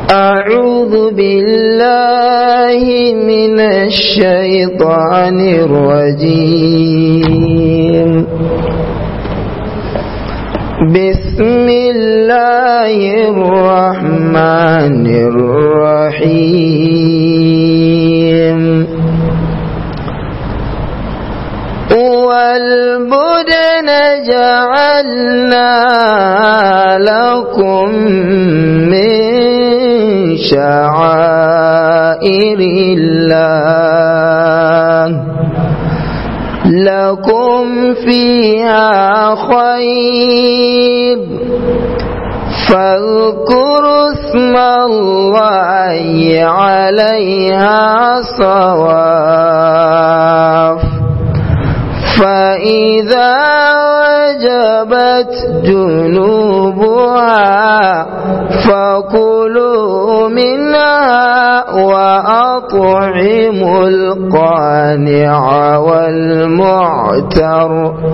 أعوذ بالله من الشيطان الرجيم بسم الله الرحمن الرحيم والبدن جعلنا لكم من شعائر الله لكم فيها خير فاذكروا اسم الله عليها صواف فإذا وجبت جنوبها فكلوا منها وأطعموا القانع والمعتر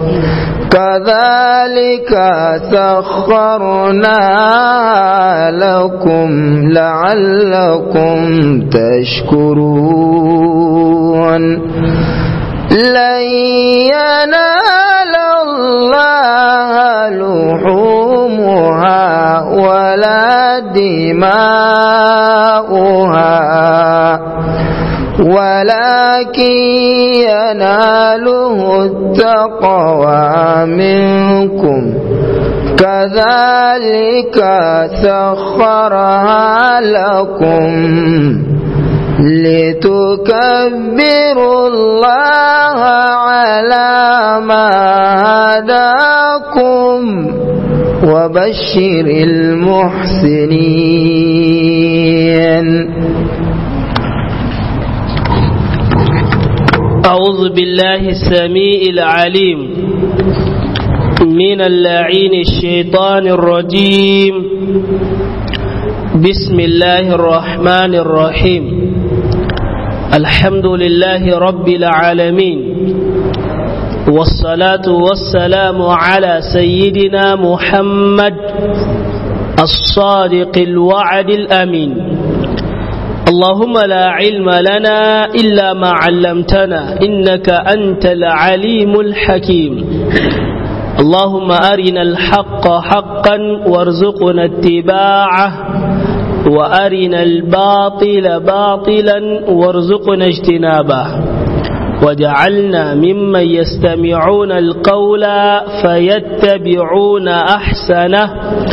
كذلك سخرنا لكم لعلكم تشكرون لن ينال الله لحومها ولا دماؤها ولكن يناله التقوى منكم كذلك سخرها لكم لتكبروا الله على ما هداكم وبشر المحسنين أعوذ بالله السميع العليم من اللعين الشيطان الرجيم بسم الله الرحمن الرحيم الحمد لله رب العالمين والصلاة والسلام على سيدنا محمد الصادق الوعد الأمين اللهم لا علم لنا إلا ما علمتنا إنك أنت العليم الحكيم اللهم أرنا الحق حقا وارزقنا اتباعه وأرنا الباطل باطلا وارزقنا اجتنابه وجعلنا ممن يستمعون القول فيتبعون أحسنه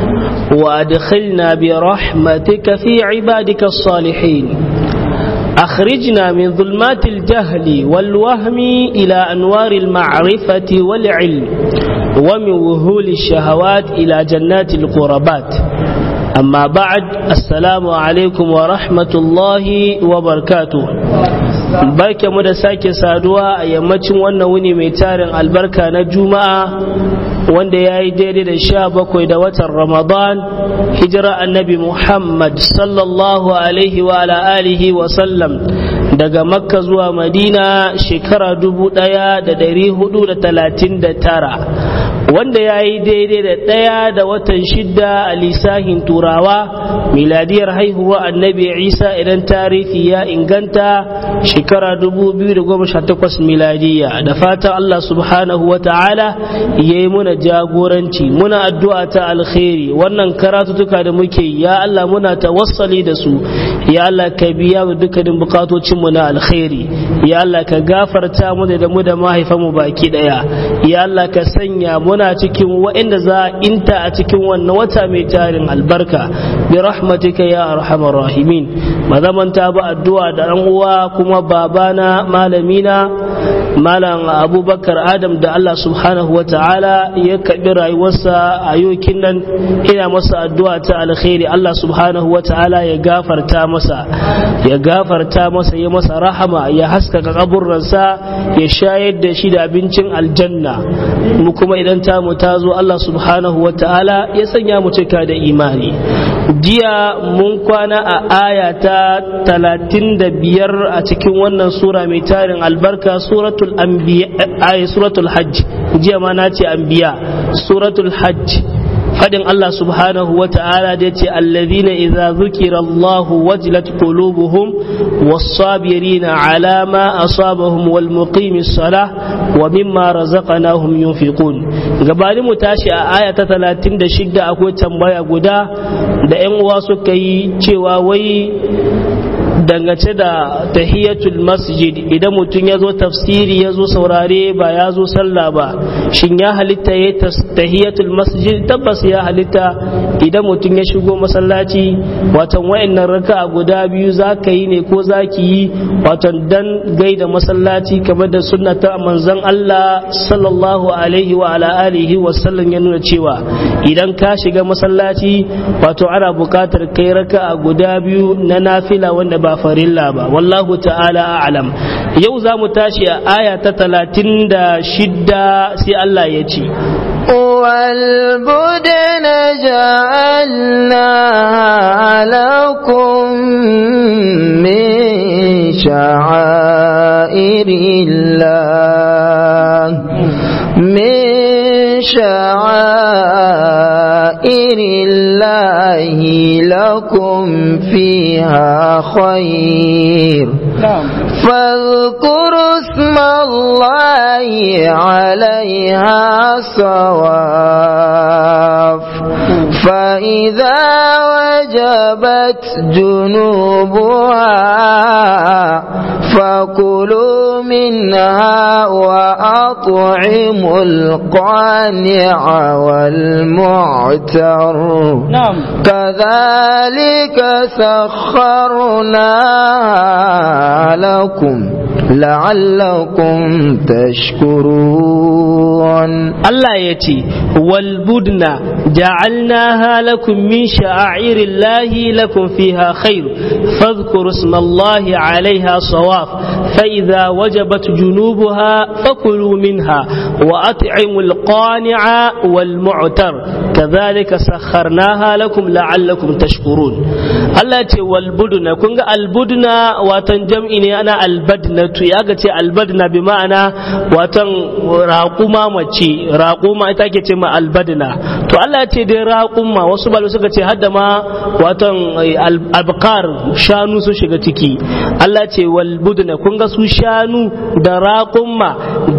وأدخلنا برحمتك في عبادك الصالحين أخرجنا من ظلمات الجهل والوهم إلى أنوار المعرفة والعلم ومن وهول الشهوات إلى جنات القربات أما بعد السلام عليكم ورحمة الله وبركاته barke mu da sake saduwa a yammacin wannan wuni mai tarin albarka na juma'a wanda ya yi daidai da sha bakwai da watan ramadan hijira annabi muhammad sallallahu alaihi wa alihi wa sallam daga makka zuwa madina shekara dubu daya da dari hudu da talatin da tara wanda ya yi daidai da ɗaya da watan shidda a lisahin turawa miladiyar haihuwa annabi isa idan tarihi ya inganta shekara 2018 miladiya da fatan allah subhanahu wa ta'ala ya yi muna jagoranci muna addu'a ta alkhairi wannan karatutuka da muke ya allah muna tawassali da su ya allah ka biya mu dukkanin bukatocinmu na alkhairi ya allah ka gafarta mu da mu da mahaifanmu baki daya ya allah ka sanya muna cikin waɗanda za a inta a cikin wannan wata mai tarin albarka bi rahmatika ya arhamar rahimin ba zaman ta ba addu'a da ɗan uwa kuma babana malamina malam abubakar adam da allah subhanahu wa ta'ala ya kaɓi rayuwarsa a yokin nan ina masa addu'a ta alkhairi allah subhanahu wa ta'ala ya gafarta masa ya gafarta masa ya masa rahama ya haskaka kaburransa ya shayar da shi da abincin aljanna mu kuma idan ta mu ta zo Allah subhanahu wa ta'ala ya sanya mu cika da imani jiya mun kwana a aya ta talatin da biyar a cikin wannan sura mai tarin albarka suratul anbiya suratul hajj jiya ma na ce anbiya suratul hajj fadin Allah subhanahu wa ta'ala da yace allazina idza zukira Allah wajilat qulubuhum was-sabirina ala ma asabahum wal muqimis salah wa mimma razaqnahum yunfiqun gabani mu tashi a aya ta 36 akwai tambaya guda da ƴan uwa suka yi cewa wai dangance da tahiyatul masjid idan mutum ya zo tafsiri ya zo saurare ba ya zo sallah ba shin ya halitta ya tahiyatul masjid tabbas ya halitta idan mutum ya shigo masallaci watan wayannan raka'a guda biyu za ka yi ne ko za ki yi watan dan gaida masallaci kamar da sunnata manzon Allah sallallahu alaihi wa ala alihi wa sallam ya nuna cewa idan ka shiga masallaci wato ana buƙatar kai raka'a guda biyu na nafila wanda ba farilla ba wallahu ta'ala a'lam yau za mu tashi a aya ta talatin da shidda sai Allah ya ce والبدن جعلناها لكم من شعائر الله من شعائر الله لكم فيها خير فاذكروا اسم الله عليها صواف فإذا وجبت جنوبها فكلوا منها وأطعموا القانع والمعتر نعم كذلك سخرناها لكم لعلكم تشكرون Allah ya ce, Walbudna ja'alnaha lakum min sha'airillahi lakum fiha khair, fadhkuru ismallahi alaiha sawaf, fa idza wajabat junubuha fakulu minha wa at'imu alqani'a wal mu'tar kadhalika sakharnaha lakum la'allakum tashkurun. Allah ya ce walbudna kun ga albudna watan jam'i ne ana albadnatu ya ga ce albadna bi ma'ana watan raƙuma mace raƙuma ita ke ce ma albadna to Allah ya ce dai raƙuma wasu balu suka ce hadda ma watan albakar shanu sun shiga ciki Allah ce wal budna kun ga su shanu da raƙuma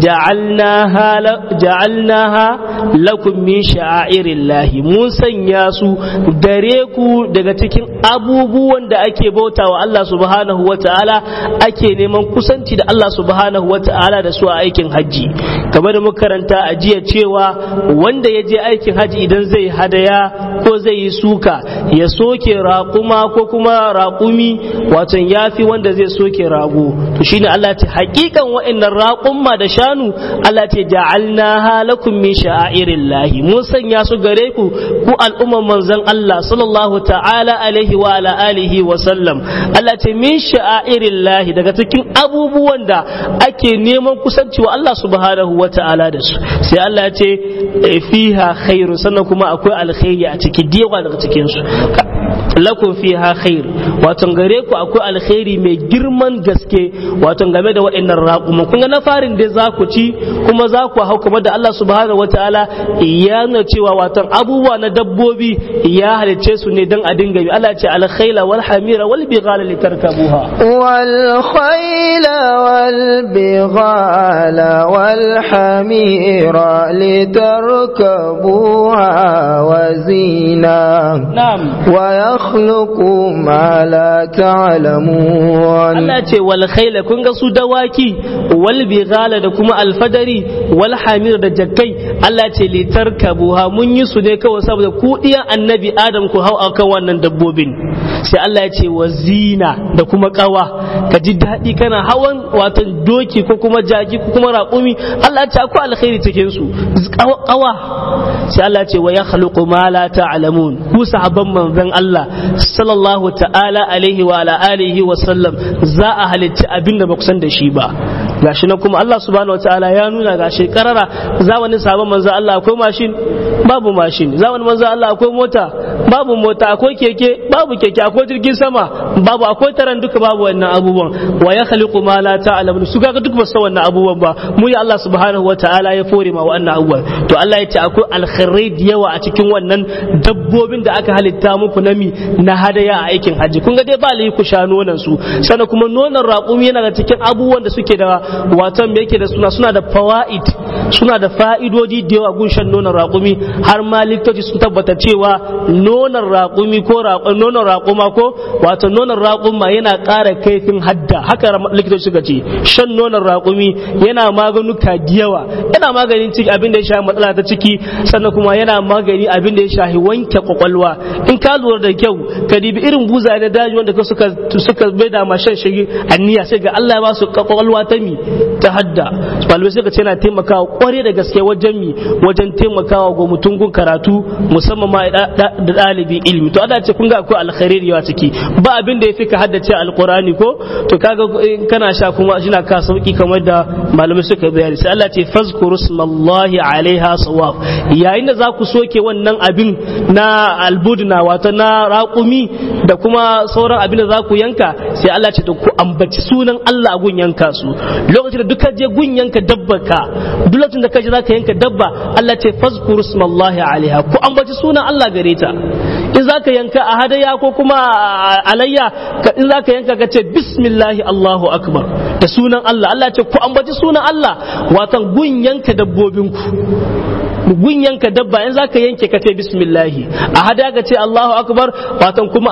ja'alnaha lakum min sha'airillahi mun sanya su gare ku daga cikin abubuwan da ake bautawa Allah subhanahu wata'ala ake neman kusanci da Allah subhanahu wata'ala da su a aikin hajji kamar da muka karanta a jiya cewa wanda ya je aikin haji idan zai hadaya ko zai yi suka ya soke raƙuma ko kuma raƙumi watan yafi wanda zai soke rago to shine Allah ce hakikan wa'annan raƙumma da shanu Allah ce ja'alna halakum min sha'airillahi mun sanya su gare ku ku al'umman manzon Allah sallallahu ta'ala alaihi wa ala alihi wa sallam Allah ce min sha'airillahi daga cikin abubuwan da ake neman kusanci wa Allah subhanahu wa ta'ala da su sai Allah ya ce fiha khairu sannan kuma akwai alkhairi a ciki diyawa daga cikin su lakum fiha khair wato gare ku akwai alkhairi mai girman gaske wato game da waɗannan raƙuma kun ga na farin da za ku ci kuma za ku hau kamar da Allah subhanahu wataala ya nuna cewa wato abubuwa na dabbobi ya halicce su ne don a dinga bi Allah ce alkhaila wal hamira wal bighala litarkabuha wal khayla wal bighala wal hamira litarkabuha wa zina na'am wa yakhluqu ma la ta'lamun Allah ce wal khayla kun ga su dawaki wal bighala da kuma alfadari wal hamir da jakkai Allah ce litarkabuha mun yi su ne kawai saboda ku diyan annabi Adam ku hau akan wannan dabbobin sai Allah ya ce wa zina da kuma kawa ka ji daɗi kana hawan watan doki ko kuma jaki ko kuma raƙumi Allah ya ce akwai alkhairi cikin su kawa sai Allah ya ce wa yakhluqu ma la ta'lamun ku sahabban manzon Allah sallallahu ta'ala alaihi wa ala alihi wa sallam za a halitta abin da ba ku san da shi ba gashi na kuma Allah subhanahu wataala ya nuna gashi karara zamanin sabon manzo Allah akwai mashin babu mashin zamanin manzo Allah akwai mota babu mota akwai keke babu keke akwai jirgin sama babu akwai taran duka babu wannan abubuwan wa ya khaliqu ma la ta'lamun su kaga duk ba san wannan abubuwan ba mu ya Allah subhanahu wataala ya fore ma wannan abubuwan to Allah ya ce akwai alkhairai da yawa a cikin wannan dabbobin da aka halitta muku na mi na hadaya a aikin haji kun ga dai ba lai ku sha nonon su sannan kuma nonon raƙumi yana da cikin abubuwan da suke da watan me yake da suna suna da fawaid suna da fa'idodi da yawa gun shan nonon raƙumi har ma likitoci sun tabbata cewa nonon raƙumi ko nonon raƙuma ko wato nonon raƙuma yana ƙara kaifin hadda haka likitoci suka ce shan nonon raƙumi yana maganuka da yawa yana maganin ciki abin da ya shafi matsala ta ciki sannan kuma yana magani abin da ya shafi wanke kwakwalwa in ka lura da kyau ka dibi irin buza na daji wanda suka suka bai da ma shan shigi anniya sai ga Allah ya ba su kwakwalwa ta mi ta hadda malamai suka ce yana taimakawa kware da gaske wajen mi wajen taimakawa ga mutum gun karatu musamman ma da ɗalibin ilimi to Allah ce kun ga akwai alkhairi da yawa ciki ba abin da ya fi ka haddace alqurani ko to kaga kana sha kuma shi na ka sauki kamar da malamai suka bayani sai Allah ce fazkuru smallahi alaiha sawaf yayin da za ku soke wannan abin na albudna wato na raƙumi da kuma sauran abin da za ku yanka sai Allah ce to ku ambaci sunan Allah a gun yanka su lokacin da duka je gun yanka dabba ka duk lokacin da ka je zaka yanka dabba Allah ce fazkuru smallahi alaiha ku ambaci sunan Allah gare ta in zaka yanka a hadaya ko kuma alayya in zaka yanka ka ce bismillahi Allahu akbar da sunan Allah Allah ce ku ambaci sunan Allah watan gun yanka dabbobinku gun yanka dabba in zaka yanke ka ce bismillahi a hada ka ce Allahu akbar watan kuma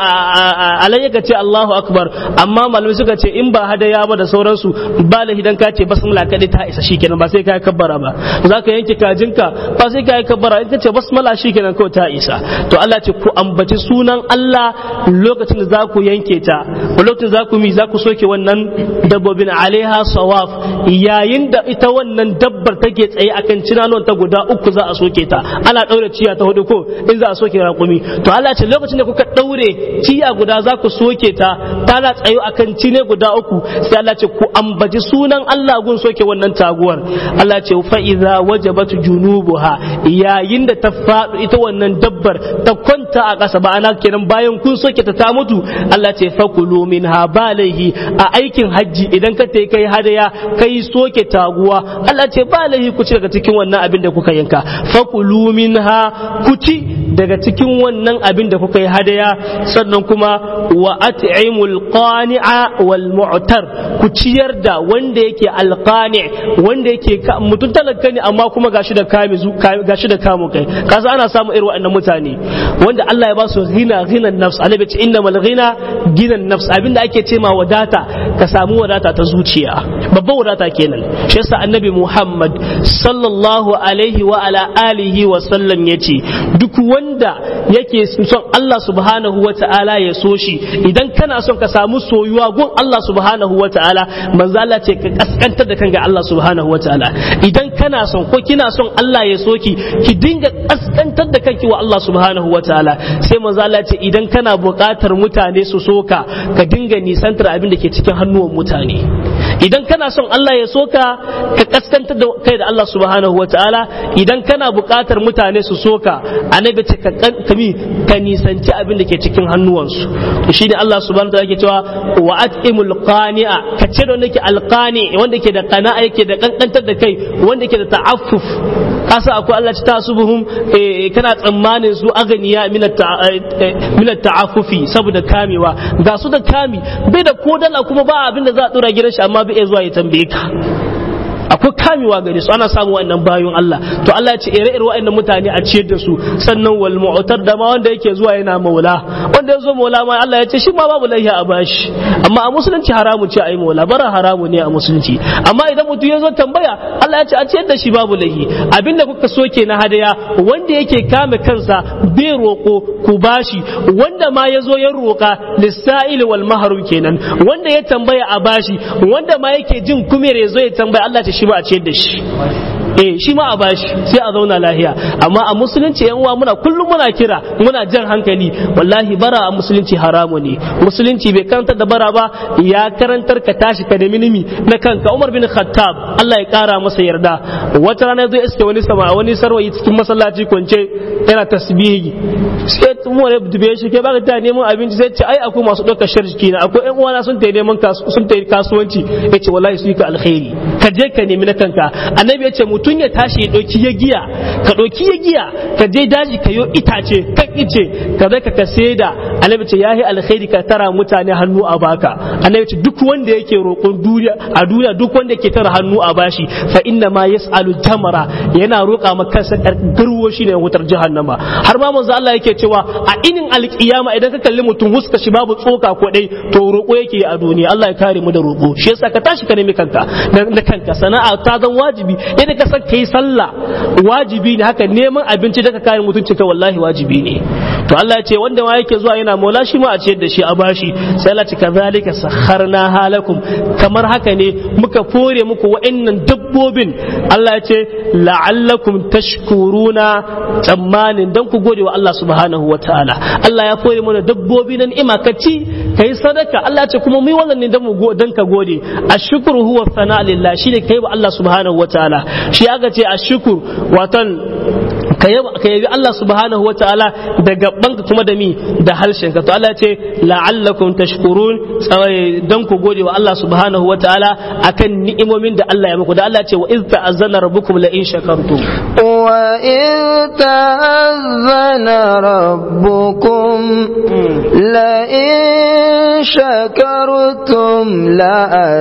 a alayya ka ce Allahu akbar amma malamai suka ce in ba hadaya ba da sauransu ba la hidan ka ce basmala kadai ta isa shikenan ba sai ka kabbara ba zaka yanke kajinka ba sai ka kabbara in ka ce basmala shikenan kawai ta isa to Allah ce ku ambaci sunan Allah lokacin da za ku yanke ta lokacin za ku mi za ku soke wannan dabbobin alaiha sawaf yayin da ita wannan dabbar take tsaye akan cinanon ta guda uku za a soke ta ana daure ciya ta hudu ko in za a soke raƙumi to Allah ce lokacin da kuka daure ciya guda za ku soke ta tana tsayo akan cine guda uku sai Allah ce ku ambaci sunan Allah gun soke wannan taguwar Allah ce fa iza wajabat junubuha yayin da ta faɗo ita wannan dabbar ta kwanta a ƙasa ba ana kenan bayan kun soke ta ta mutu Allah ce fakulu minha balaihi a aikin hajji idan ka tai kai hadaya kai soke taguwa Allah ce balaihi ku ci daga cikin wannan abin da kuka yanka fakulu minha ku ci daga cikin wannan abin da kuka yi hadaya sannan kuma wa at'imul qani'a wal mu'tar ku ciyar da wanda yake alqani wanda yake mutum talaka ne amma kuma gashi da kame gashi da kamo kai kasa ana samu irin waɗannan mutane wanda Allah ya ba su ghina ghinan nafs annabi ce innamal ghina ginan nafs abinda ake ce ma wadata ka samu wadata ta zuciya babban wadata kenan shi yasa annabi Muhammad sallallahu alaihi wa ala alihi wa sallam yace duk wanda yake son Allah subhanahu wa ta'ala ya so shi idan kana son ka samu soyuwa gun Allah subhanahu wa ta'ala manzo Allah ce ka kaskantar da kanka Allah subhanahu wa ta'ala idan kana son ko kina son Allah ya soki ki dinga kaskantar da kanki wa Allah subhanahu wa ta'ala sai manzo Allah ce idan kana buƙatar mutane su soka ka dinga nisantar abin da ke cikin hannuwan mutane idan kana son Allah ya soka ka kaskantar da kai da Allah subhanahu wa ta'ala idan kana buƙatar mutane su soka annabi ce ka kami ka nisanci abin da ke cikin hannuwansu shi ne Allah subhanahu wa ta'ala ke cewa wa at'imul qani'a ka ce da wanda ke alqani wanda ke da qana'a yake da kankantar da kai wanda ke da ta'affuf kasa akwai Allah ta tasubuhum kana tsammanin su aganiya min ta'affufi saboda kamewa ga su da kami bai da ko dala kuma ba abin da za a dora gidan shi amma bai zuwa ya tambaye ka akwai kamewa gare su ana samu wannan bayan Allah to Allah ya ce ire ire wa'annan mutane a ciyar da su sannan wal mu'tar da ma wanda yake zuwa yana maula wanda ya zo maula ma Allah ya ce shi ma babu laihi a bashi amma a musulunci haramu ce a yi maula bara haramu ne a musulunci amma idan mutum ya zo tambaya Allah ya ce a ciyar da shi babu laihi abinda kuka soke na hadaya wanda yake kame kansa bai roko ku bashi wanda ma ya zo ya roka lissa'il wal mahrum kenan wanda ya tambaya a bashi wanda ma yake jin kumere ya zo ya tambaya Allah ce shi ma a ciyar da shi eh shi ma a bashi sai a zauna lahiya amma a musulunci yan uwa muna kullum muna kira muna jan hankali wallahi bara a musulunci haramu ne musulunci bai karantar da bara ba ya karantar ka tashi ka nemi nimi na kanka Umar bin Khattab Allah ya kara masa yarda wata rana zai iske wani sama wani sarwayi cikin masallaci kwance yana tasbihi sai mu ne dube shi kai baka ta neman abinci sai ce ai akwai masu ɗaukar sharjiki na akwai ƴan uwana sun tayi neman sun tayi kasuwanci yace wallahi su yi ka alkhairi ka je ka nemi na kanka annabi yace mutum ya tashi ya ɗauki ya giya ka ɗauki ya giya ka je daji ka yo itace kan ice ka zai ka ka saida annabi ce yahi alkhairi ka tara mutane hannu a baka annabi ce duk wanda yake roƙon duniya a duniya duk wanda yake tara hannu a bashi fa inna ma yas'alu jamara yana roƙa maka kansa garwo shi ne wutar jahannama har ma manzo Allah yake cewa a inin alkiyama idan ka kalli mutum huska shi babu tsoka ko dai to roƙo yake a duniya Allah ya kare mu da roƙo shi yasa ka tashi ka nemi kanka na kanka sana'a ta zan wajibi yadda ka san kai sallah wajibi ne haka neman abinci da ka kare mutunci ka wallahi wajibi ne to Allah ya ce wanda ma yake zuwa yana mola shi ma a ciyar da shi a bashi sai Allah ce kazalika sakharna halakum kamar haka ne muka fore muku wa'annan dabbobin Allah ya ce la'allakum tashkuruna tsammanin dan ku gode wa Allah subhanahu wa ta'ala Allah ya fore mana dabbobi na ni'ima ka ci kai sadaka Allah ya ce kuma mu yi wannan ne dan mu dan ka gode ashkuru huwa sana lillah shine kai wa Allah subhanahu wa ta'ala shi aka ce ashkur watan ka yabi Allah subhanahu wataala da gabanka kuma da mi da harshenka to Allah ya ce la'allakum tashkurun dan ku gode wa Allah subhanahu wataala akan ni'imomin da Allah ya muku da Allah ya ce wa iz ta'azzana rabbukum la in shakartum wa in ta'azzana rabbukum la in shakartum la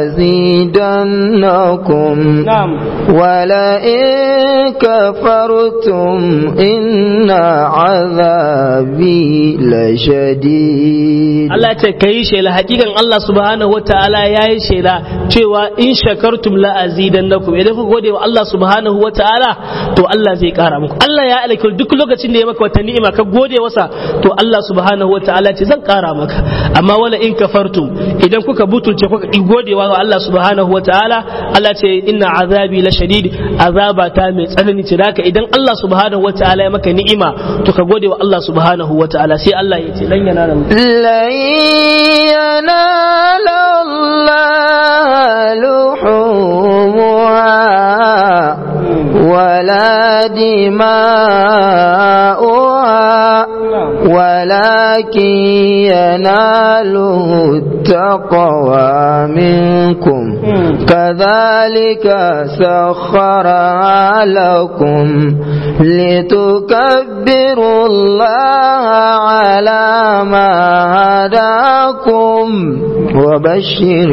azidannakum na'am wa la in kafartum inna azabi lashadid Allah ce kai shela hakikan Allah subhanahu wataala yayi shela cewa in shakartum la azidannakum idan ku gode wa Allah subhanahu wataala to Allah zai kara muku Allah ya alƙi duk lokacin da ya maka wata ni'ima ka gode wasa to Allah subhanahu wataala ce zan kara maka amma wala in kafartum idan kuka butulce kuka ki gode wa Allah subhanahu wataala Allah ce inna azabi lashadid azaba ta mai tsanani ce haka idan Allah subhanahu wataala ya maka ni'ima to ka gode wa Allah subhanahu wataala sai Allah ya ce lan yana da لن ينال الله لحومها ولا دماؤها ولكن يناله التقوى منكم كذلك سخرها لكم لتكبروا الله على ما هداكم وبشر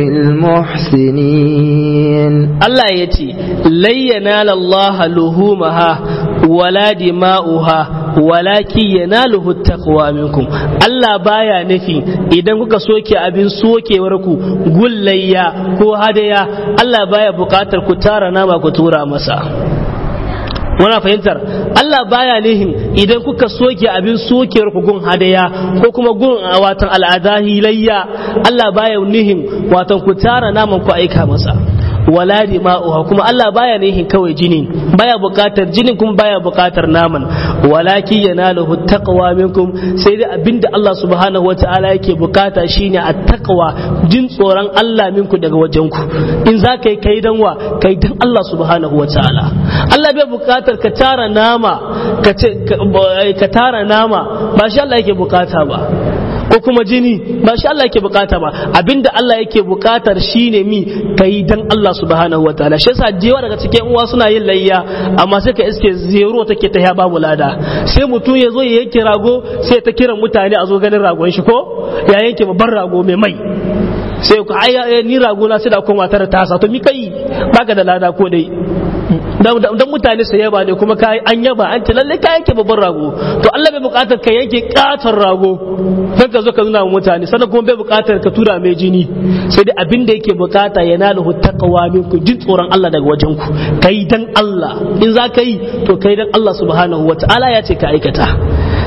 المحسنين Allah ya ce, Layyana lallaha luhumaha wala dima'uha walaki yanaluhu taqwa minkum Allah baya nufi idan kuka soke abin sokewar ku gullayya ko hadaya Allah baya bukatar ku tara nama ku tura masa wana fahimtar Allah baya nihin idan kuka soke abin sokewar ku gun hadaya ko kuma gun watan al'adahi layya Allah baya nihin watan ku tara naman ku aika masa wala dima'uha kuma Allah baya nihin kawai jini baya bukatar jinin kuma baya bukatar naman walaki yanaluhu taqwa minkum sai dai abinda Allah subhanahu wataala yake bukata shine at-taqwa jin tsoron Allah minku daga wajen ku in za ka yi kai dan wa kai dan Allah subhanahu wataala Allah bai bukatar ka tara nama ka ka tara nama ba shi Allah yake bukata ba ko kuma jini ba shi Allah yake bukata ba abinda Allah yake bukatar shine mi kai dan Allah subhanahu wataala shi yasa jewa daga cikin uwa suna yin layya amma sai ka iske zero take ta ya babu lada sai mutum ya zo ya yanke rago sai ta kiran mutane a zo ganin ragon shi ko ya yanke babban rago mai mai sai ku ai ni rago na sai da koma tara tasa to mi kai baka da lada ko dai dan mutane su yaba ne kuma kai an yaba an ce lalle ka yanke babban rago to Allah bai bukatar ka yanke katon rago dan ka zo ka nuna wa mutane sannan kuma bai bukatar ka tura mai jini sai dai abin da yake bukata ya nalu taqwa minku jin tsoron Allah daga wajen ku kai dan Allah in za ka yi to kai dan Allah subhanahu wataala ya ce ka aikata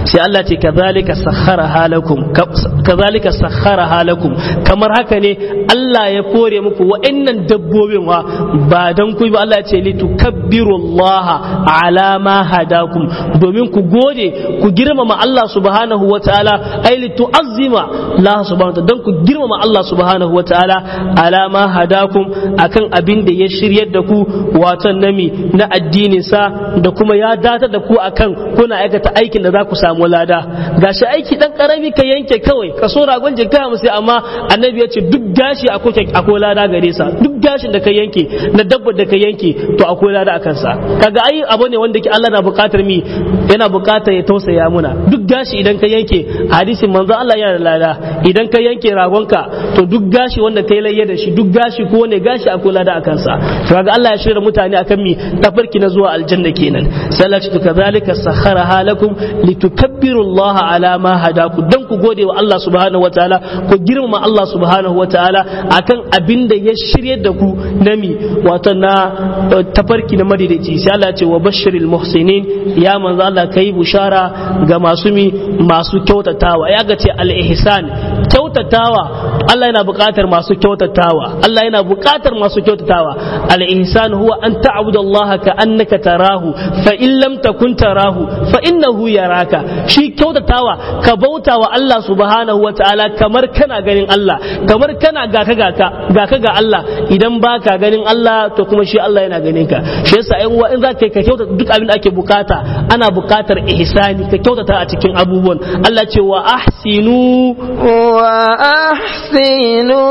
sai Allah ce kazalika sakhara halakum kazalika sakhara halakum kamar haka ne Allah ya kore muku wa'annan dabbobin wa ba dan ku ba Allah ya ce litukabbiru Allah ala ma hadakum domin ku gode ku girmama Allah subhanahu wa ta'ala ai litu'azzima Allah subhanahu wa ta'ala dan ku girmama Allah subhanahu wa ta'ala ala ma hadakum akan abin da ya shiryar da ku wato nami na addinin sa da kuma ya datar da ku akan kuna aikata aikin da za ku samu lada gashi aiki dan karami ka yanke kawai ka so ragon jinka mu sai amma annabi ya ce duk gashi akwai akwai lada gare sa duk gashin da ka yanke na dabbar da ka yanke to akwai lada akan sa kaga ai abu ne wanda ke Allah na buƙatar mi yana buƙatar ya tausaya muna duk gashi idan ka yanke hadisin manzo Allah yana da lada idan ka yanke ragonka to duk gashi wanda kai layya da shi duk gashi ko ne gashi akwai lada akan sa to kaga Allah ya shirya mutane akan mi tafarki na zuwa aljanna kenan sai Allah ya ce kazalika sakhara halakum litukabbiru Allah ala ma hadaku dan ku gode wa Allah subhanahu wataala ku girmama Allah subhanahu wataala akan abin da ya shirye da ku nami wato na tafarki na madaidaici sai Allah ce wa bashiril muhsinin ya manzo Allah kai bushara ga masu mi masu kyautatawa ya ga ce al ihsan kyautatawa Allah yana buƙatar masu kyautatawa Allah yana buƙatar masu kyautatawa al ihsan huwa an ta'budu Allah ka annaka tarahu fa in lam takun tarahu fa innahu yaraka shi kyautatawa ka bauta wa Allah subhanahu wataala kamar kana ganin Allah kamar kana ga ka ga ka ga Allah idan baka ganin Allah to kuma shi Allah yana ganin ka shi yasa ai uwa in za ka ka kyautata duk abin da ake bukata ana bukatar ihsani ka kyautata a cikin abubuwan Allah ce wa ahsinu wa ahsinu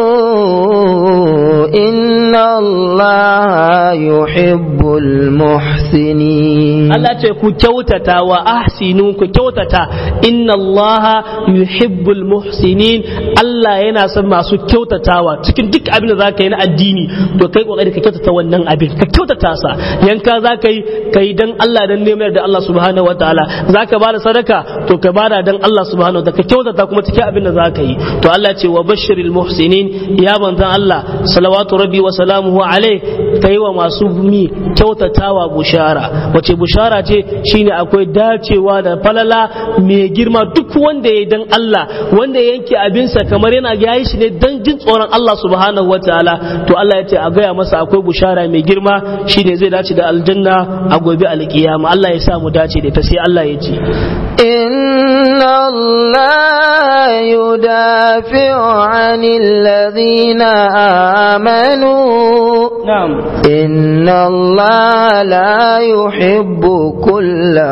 inna Allah yuhibbul muhsinin Allah ce ku kyautata wa ahsinu ku kyautata inna Allah yuhibbul muhsinin Allah yana son masu kyautatawa cikin duk abin da zaka yi na addini to kai kokari ka kyautata wannan abin ka kyautata sa yanka zaka yi kai dan Allah dan neman da Allah subhanahu wataala zaka bada sadaka to ka bada dan Allah subhanahu wataala ka kyautata kuma cikin abin da zaka yi to Allah ce wa bashiril muhsinin ya manzon Allah salawatu rabbi wa salamuhu alai kai wa masu mi kyautatawa bushara wace bushara ce shine akwai dacewa da falala mai girma duk wanda ya dan Allah wanda ya yanke abinsa kamar yana yayi shi ne dan jin tsoron Allah subhanahu wataala to Allah ya ce a gaya masa akwai bushara mai girma shine zai dace da aljanna a gobe alkiyama Allah ya sa mu dace da ta sai Allah ya ce inna Allah yudafi'u 'anil ladhina amanu na'am inna Allah la yuhibbu kulla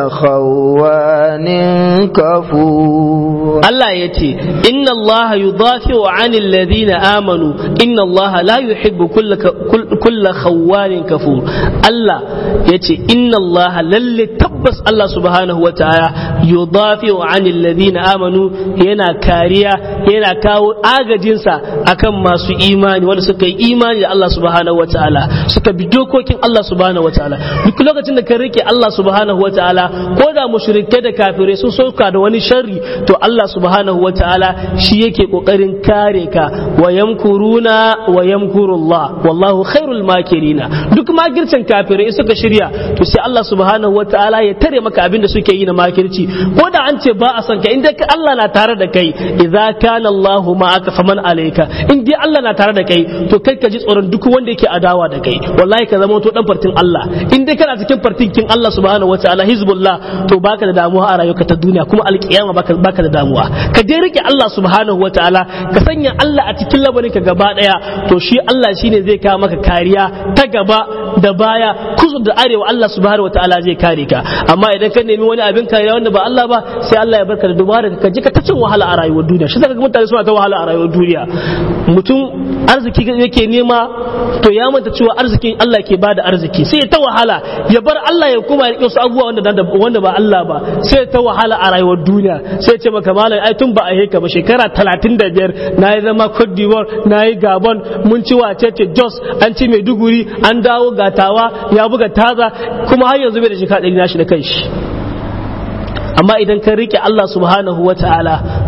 khawanin kafur Allah ya ce inna Allah yudafi'u 'anil ladhina amanu inna Allah la yuhibbu kulla kulla khawanin kafur Allah ya ce inna Allah lalle tabbas Allah subhanahu wa ta'ala yudafi'u 'anil ladhina amanu yana kariya yana kawo agajinsa akan masu imani wanda suka yi imani da Allah subhanahu wa ta'ala suka bi dokokin Allah subhanahu wa ta'ala duk lokacin da ka rike Allah subhanahu wa ta'ala ko da mushrikai da kafirai sun sauka da wani sharri to Allah subhanahu wa ta'ala shi yake kokarin kare ka wa yamkuruna wa yamkurullah wallahu khairul makirina duk makircin kafirai suka shirya to sai Allah subhanahu wa ta'ala ya tare maka abin da suke yi na makirci ko da an ce ba a san ka inda Allah na tare da kai idza kana Allahu ma'aka faman alayka in dai Allah na tare da kai to kai ka ji tsoron duk wanda yake adawa da kai wallahi ka zama to dan fartin Allah in dai kana cikin fartin kin Allah subhanahu wa ta'ala hizbullah to baka da damuwa a rayuwarka ta duniya kuma alkiyama baka baka da damuwa ka dai rike Allah subhanahu wa ta'ala ka sanya Allah a cikin labarin ka gaba daya to shi Allah shine zai kawo maka kariya ta gaba da baya kusa da arewa Allah subhanahu wa ta'ala zai kare ka amma idan ka nemi wani abin kariya wanda ba Allah ba sai Allah ya barka da dubara ka je ka ta cin wahala a rayuwar duniya shi zaka ga mutane suna ta wahala a rayuwar duniya mutum arziki yake nema to ya manta cewa arzikin Allah ke bada arziki sai ya ta wahala ya bar Allah ya kuma ya su abubuwa wanda wanda ba Allah ba sai ya ta wahala a rayuwar duniya sai ya ce maka malam ai tun ba a heka ba shekara 35 na yi zama Cote d'Ivoire na yi Gabon mun ci wace ce Jos an ci Maiduguri an dawo gatawa ya buga taza kuma har yanzu bai da shekara 100 na shi da kanshi amma idan ka rike Allah subhanahu wa ta'ala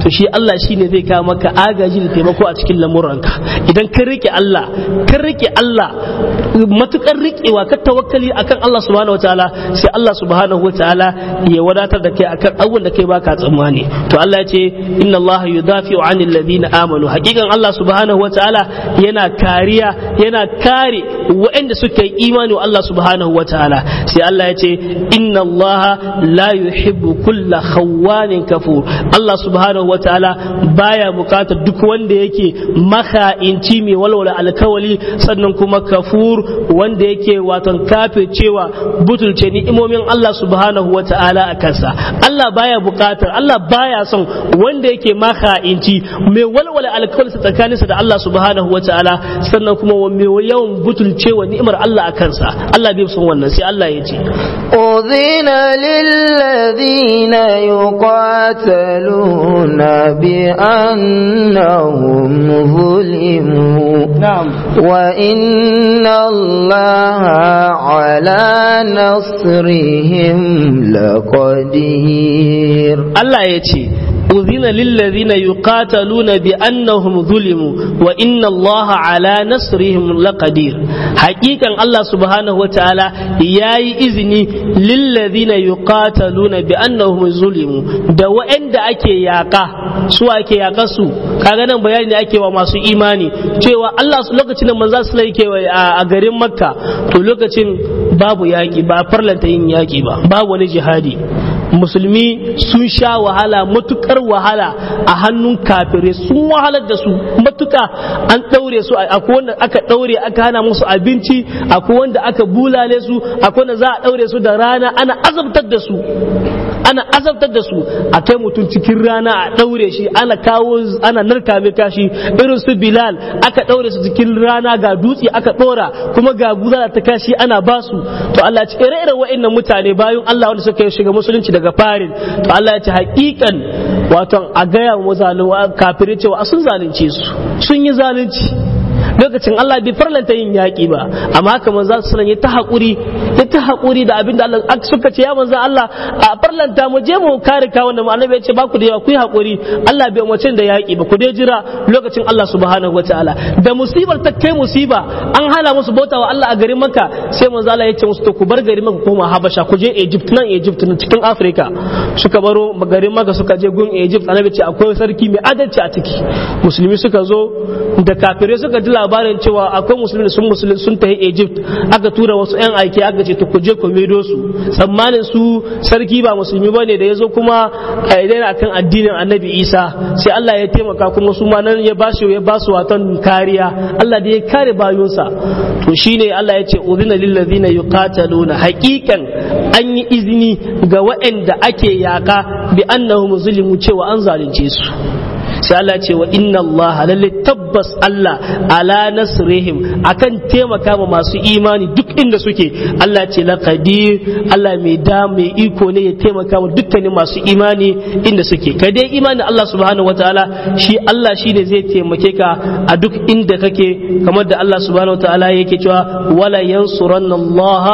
to shi Allah shine zai kawo maka agaji da taimako a cikin lamuranka idan ka rike Allah ka rike Allah matukar rikewa ka tawakkali akan Allah subhanahu wataala sai Allah subhanahu wataala ya wadatar da kai akan abubuwan da kai baka tsammani to Allah ya ce inna Allah yudafi'u 'anil ladina amanu hakikan Allah subhanahu wataala yana kariya yana kare waɗanda suka yi imani wa Allah subhanahu wataala sai Allah ya ce inna Allah la yuhibbu kulla khawanin kafur Allah subhanahu wataala baya bukatar duk wanda yake maka'inci mai walwala alkawali sannan kuma kafur wanda yake waton kafe cewa butulce ni'imomin Allah subhanahu wa ta'ala a kansa Allah baya bukatar Allah baya son wanda yake maka'inci mai walwala alkawali tsakaninsa da Allah subhanahu wa ta'ala sannan kuma mai yawan butulcewa ni'imar Allah a kansa Allah bai son wannan sai Allah ya ce أذن للذين يقاتلون بأنهم ظلموا na'am وإن الله على نصرهم لقدير Allah ya ce uzina lillazina yuqataluna bi annahum zulimu wa inna Allah ala nasrihim laqadir haqiqan Allah subhanahu wa ta'ala yayi izini lillazina yuqataluna bi annahum zulimu da wa'anda ake yaka su ake yaka su kaga nan bayani da ake wa masu imani cewa Allah su lokacin da manzo sallallahu alaihi wasallam a garin Makka to lokacin babu yaki ba farlanta yin yaki ba babu wani jihadi musulmi sun sha wahala matukar wahala a hannun kafirai sun wahalar da su matuka an ɗaure su akwai wanda aka ɗaure aka hana musu abinci akwai wanda aka bulale su akwai wanda za a ɗaure su da rana ana azabtar da su ana azabtar da su a kai mutum cikin rana a ɗaure shi ana kawo ana narka mai kashi irin su bilal aka ɗaure su cikin rana ga dutse aka ɗora kuma ga guza ta kashi ana basu to Allah ya ce ire-iren wa'annan mutane bayan Allah wanda suka shiga musulunci daga farin to Allah ya ce hakikan wato a gaya wa zalunci kafirai cewa sun zalunce su sun yi zalunci lokacin Allah bai farlanta yin yaƙi ba amma haka manzo sallallahu ya ta haƙuri ya ta haƙuri da abin da Allah suka ce ya manzo Allah a farlanta mu je mu kare ka wannan annabi ya ce ba ku da yawa ku yi haƙuri Allah bai umarce da yaƙi ba ku dai jira lokacin Allah subhanahu wataala da musibar ta kai musiba an hana musu bauta wa Allah a garin Makka sai manzo Allah ya ce musu to ku bar garin Makka koma Habasha ku je Egypt nan Egypt nan cikin Africa suka baro garin Makka suka je gun Egypt annabi ce akwai sarki mai adalci a ciki musulmi suka zo da kafirai suka ji labarin cewa akwai musulmi sun musulmi sun tafi Egypt aka tura wasu yan aiki aka ce to ku je ku medo su tsammanin su sarki ba musulmi bane da yazo kuma a idan akan addinin Annabi Isa sai Allah ya taimaka kuma su ma nan ya bashi ya basu watan kariya Allah da ya kare bayunsa to shine Allah ya ce udhina lil ladina yuqataluna haqiqan an yi izini ga waɗanda ake yaka bi annahum zulimu cewa an zalunce su sai Allah ce wa inna Allah lalle tabbas Allah ala nasrihim akan taimaka ma masu imani duk inda suke Allah ce la qadir Allah mai da mai iko ne ya taimaka ma dukkanin masu imani inda suke kai dai imani Allah subhanahu wataala shi Allah shi ne zai taimake ka a duk inda kake kamar da Allah subhanahu wataala yake cewa wala yansuranna Allah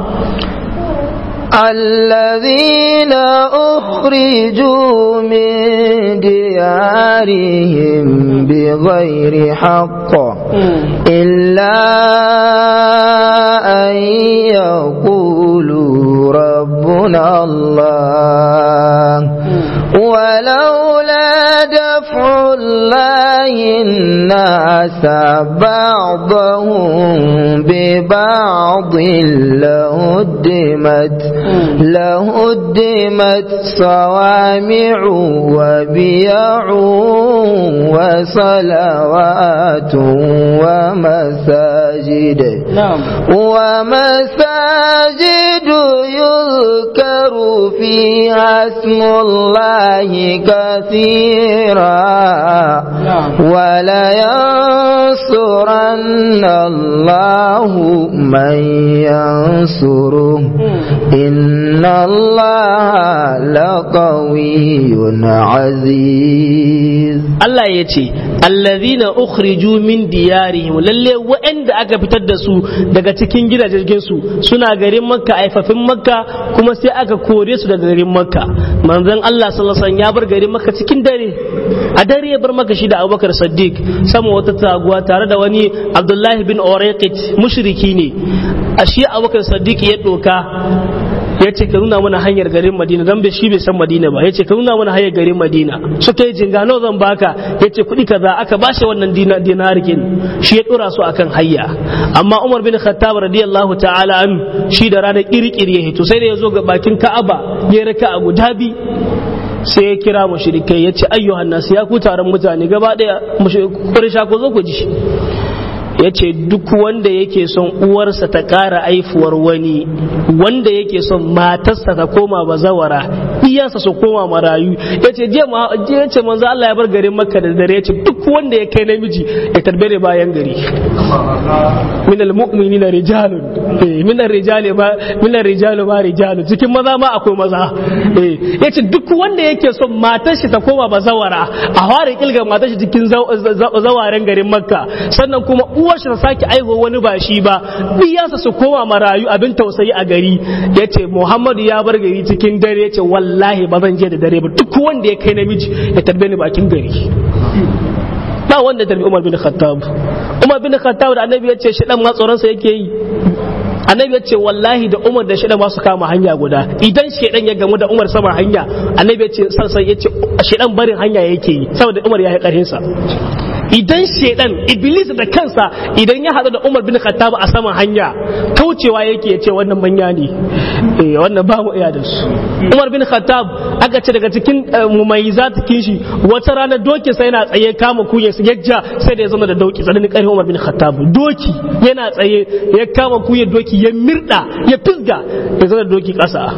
الذين أخرجوا من ديارهم بغير حق إلا أن يقولوا ربنا الله ولولا دفع الله الناس بعضهم ببعض لهدمت لهدمت صوامع وبيع وصلوات ومساجد نعم ومساجد يذكر فيها اسم الله كثيرا ولينصرن الله من ينصره إن الله لقوي عزيز العزيز Allah ya ce allazina ukhriju min diyarihim lalle waɗanda aka fitar da su daga cikin gidajen su suna garin makka aifafin makka kuma sai aka kore su daga garin makka manzon Allah sallallahu alaihi wasallam ya bar garin makka cikin dare a dare ya bar makka shi da Abubakar Siddiq sama wata taguwa tare da wani Abdullahi bin Urayqit mushriki ne a shi Abubakar Siddiq ya doka ya ce ka nuna mana hanyar garin madina don bai shi bai san madina ba ya ce ka nuna mana hanyar garin madina suka yi jinga nawa zan baka ya ce kuɗi kaza aka bashi wannan dinarikin shi ya ɗora su akan hayya amma umar bin khattab radiyallahu ta'ala an shi da ranar kirkiri ya hito sai da ya zo ga bakin ka'aba ya raka a guda bi sai ya kira mushrikai ya ce ayyuhan nasu ya ku taron mutane gaba ɗaya mushrikai ko zo ku ji ya ce duk wanda yake son uwarsa ta ƙara aifuwar wani wanda yake son matarsa ta koma bazawara iyansa su koma marayu ya ce je ce manzo Allah ya bar garin makka da dare ya ce duk wanda ya kai namiji ya tarbere bayan gari min almu'minina rijalun eh min arrijali ma min arrijali ma rijalun cikin maza ma akwai maza eh ya ce duk wanda yake son matar shi ta koma bazawara a fara kilga matar shi cikin zawaren garin makka sannan kuma uwar shi ta sake aiho wani ba shi ba biyansa su koma marayu abin tausayi a gari ya ce muhammadu ya bar gari cikin dare ya ce wallahi ba zan je da dare ba duk wanda ya kai namiji ya tarbe ni bakin gari ba wanda tarbi umar bin khattab umar bin khattab da annabi ya ce shi dan ma tsoronsa yake yi annabi ya ce wallahi da umar da shaidan ba su kama hanya guda idan shaidan ya gamu da umar sama hanya annabi ya ce sansan ya ce shaidan barin hanya yake yi saboda umar ya yi karhinsa idan shaidan iblis da kansa idan ya haɗu da umar bin khattab a saman hanya kaucewa yake ya ce wannan manya ne eh wannan ba mu iya da su umar bin khattab aka ce daga cikin mumayyizatikin shi wata rana doki sai yana tsaye kama kuya su yajja sai da ya zama da doki tsananin ƙarfin umar bin khattab doki yana tsaye ya kama kuya doki ya mirda ya fisga ya zama da doki ƙasa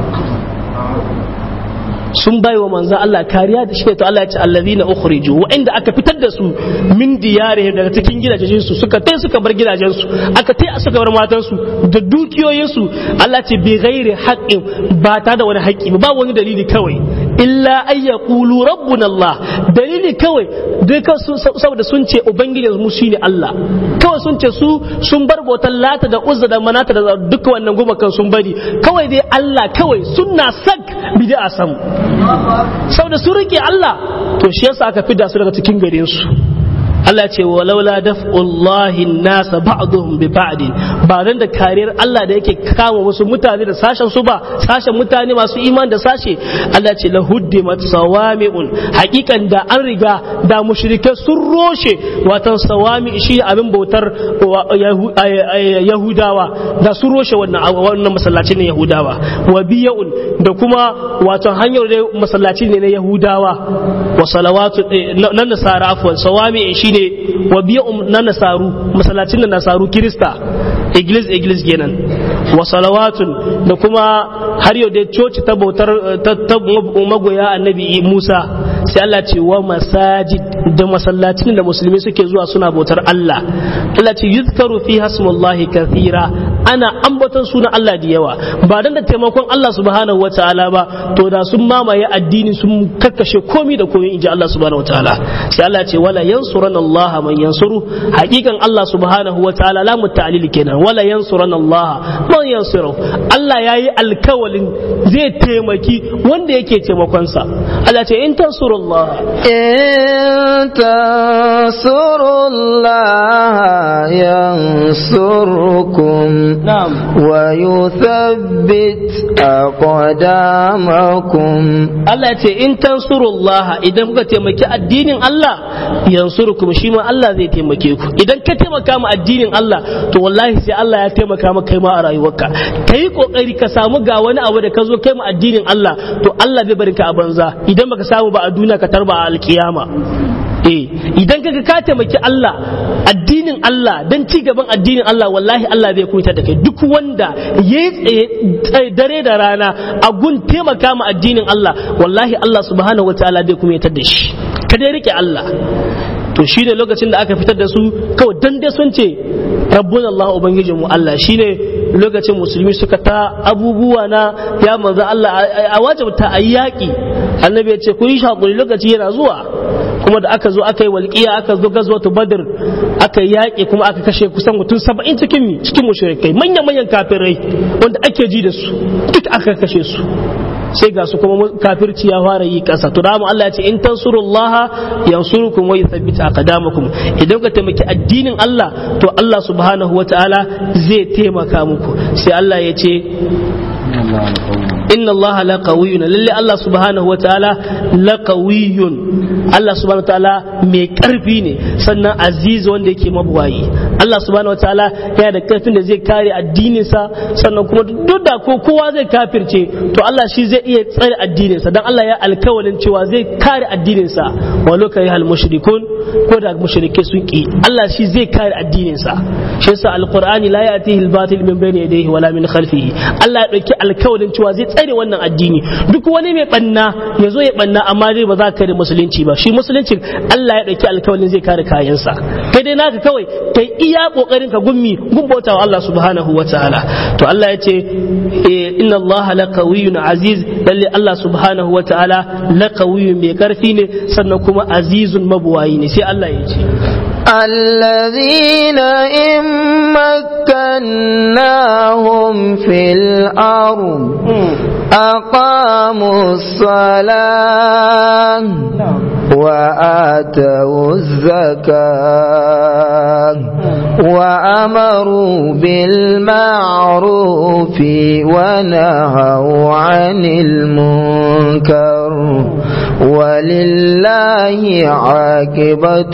sun bai wa manzan Allah kariya da shi to Allah ya ce allazina ukhriju wa'inda aka fitar da su min diyarihim daga cikin gidajen su suka tai suka bar gidajen su aka tai suka bar matan su da dukiyoyin su Allah ce bi ghairi haqqin ba ta da wani haƙƙi ba wani dalili kawai illa ay yaqulu rabbuna Allah dalili kawai dai saboda sun ce ubangijin mu shine Allah kawai sun ce su sun bar botan lata da uzza da manata da duka wannan gumakan sun bari kawai dai Allah kawai sunna sak bid'a sam saboda sun rike Allah to shi yasa aka fida su daga cikin garin su Allah ce walaula daf'ullahi nasa ba'dhum bi ba'din ba dan da kariyar Allah da yake kama wasu mutane da sashen su ba sashen mutane masu iman da sashe Allah ce la huddimat sawami'un hakikan da an riga da mushrike sun roshe watan sawami shi abin bautar yahudawa da sun roshe wannan wannan masallaci ne yahudawa wa biya'un da kuma watan hanyar da masallaci ne na yahudawa wa salawatu nan nasara afwan sawami shi ne wa biya na nasaru masallacin da nasaru kirista iglis iglis kenan wa salawatun da kuma har yau da coci ta bautar ta magoya annabi Musa sai Allah ce wa masajid da masallacin da musulmi suke zuwa suna bautar Allah Allah ce yuzkaru fi hasmullahi kathira ana ambaton sunan Allah da yawa ba dan da taimakon Allah subhanahu wataala ba to da sun mamaye addini sun kakkashe komi da komi inji Allah subhanahu wataala sai Allah ce wala yansuran Allah man yansuru hakikan Allah subhanahu wataala la mutalil kenan wala yansuran Allah man yansuru Allah yayi alkawalin zai taimaki wanda yake taimakon sa Allah ce in tansurullah in tansurullah yansurkum na'am ويثبت أقدامكم Allah ce in tansurullah idan kuka taimaki addinin Allah yansurukum shi ma Allah zai taimake ku idan ka taimaka ma addinin Allah to wallahi sai Allah ya taimaka maka kai ma a rayuwarka kai kokari ka samu ga wani abu da ka zo kai ma addinin Allah to Allah bai bari ka a banza idan baka samu ba a duniya ka tarba a alkiyama eh idan kaga ka taimaki Allah addinin Allah dan ci gaban addinin Allah wallahi Allah zai kuita da kai duk wanda ya tsaye dare da rana a gun taimaka ma addinin Allah wallahi Allah subhanahu wataala zai kuma da shi ka dai rike Allah to shine lokacin da aka fitar da su kawai dan dai sun ce rabbuna Allah ubangijin mu Allah shine lokacin musulmi suka ta abubuwa na ya manzo Allah a wajibta ayi yaki annabi ya ce ku yi shakuri lokaci yana zuwa kuma da aka zo aka yi walƙiya aka zo gazwatu badr aka yaƙi kuma aka kashe kusan mutum saba'in cikin mi cikin mushrikai manyan manyan kafirai wanda ake ji da su duk aka kashe su sai ga su kuma kafirci ya fara yi kasa to dama Allah ya ce in tansurullah yansurukum wa yuthabbit aqdamakum idan ka taimaki addinin Allah to Allah subhanahu wataala zai taimaka muku sai Allah ya ce inna Allah la qawiyyun lalle Allah subhanahu wataala la qawiyyun Allah subhanahu wataala mai karfi ne sannan aziz wanda yake mabuwayi Allah subhanahu wataala yana da karfin da zai kare addininsa sannan kuma duk da ko kowa zai kafirce to Allah shi zai iya tsare addininsa dan Allah ya alkawalin cewa zai kare addininsa wa lokai hal mushrikun ko da mushrike sun ki Allah shi zai kare addininsa shi yasa alqur'ani la ya'tihi al-batil min bayni yadayhi wala min khalfihi Allah ya dauki alkawalin cewa zai tsare wannan addini duk wani mai banna ya zo ya banna amma dai ba za ka kare musulunci ba shi musuluncin Allah ya dauki alkawalin zai kare kayansa kai dai naka kawai kai iya kokarin ka gummi gumbauta wa Allah subhanahu wa ta'ala to Allah ya ce inna Allah la qawiyyun aziz lalle Allah subhanahu wa ta'ala la qawiyyun mai karfi ne sannan kuma azizun mabuwayi ne sai Allah ya ce الذين إن مكناهم في الأرض أقاموا الصلاة وآتوا الزكاة وأمروا بالمعروف ونهوا عن المنكر ولله عاقبة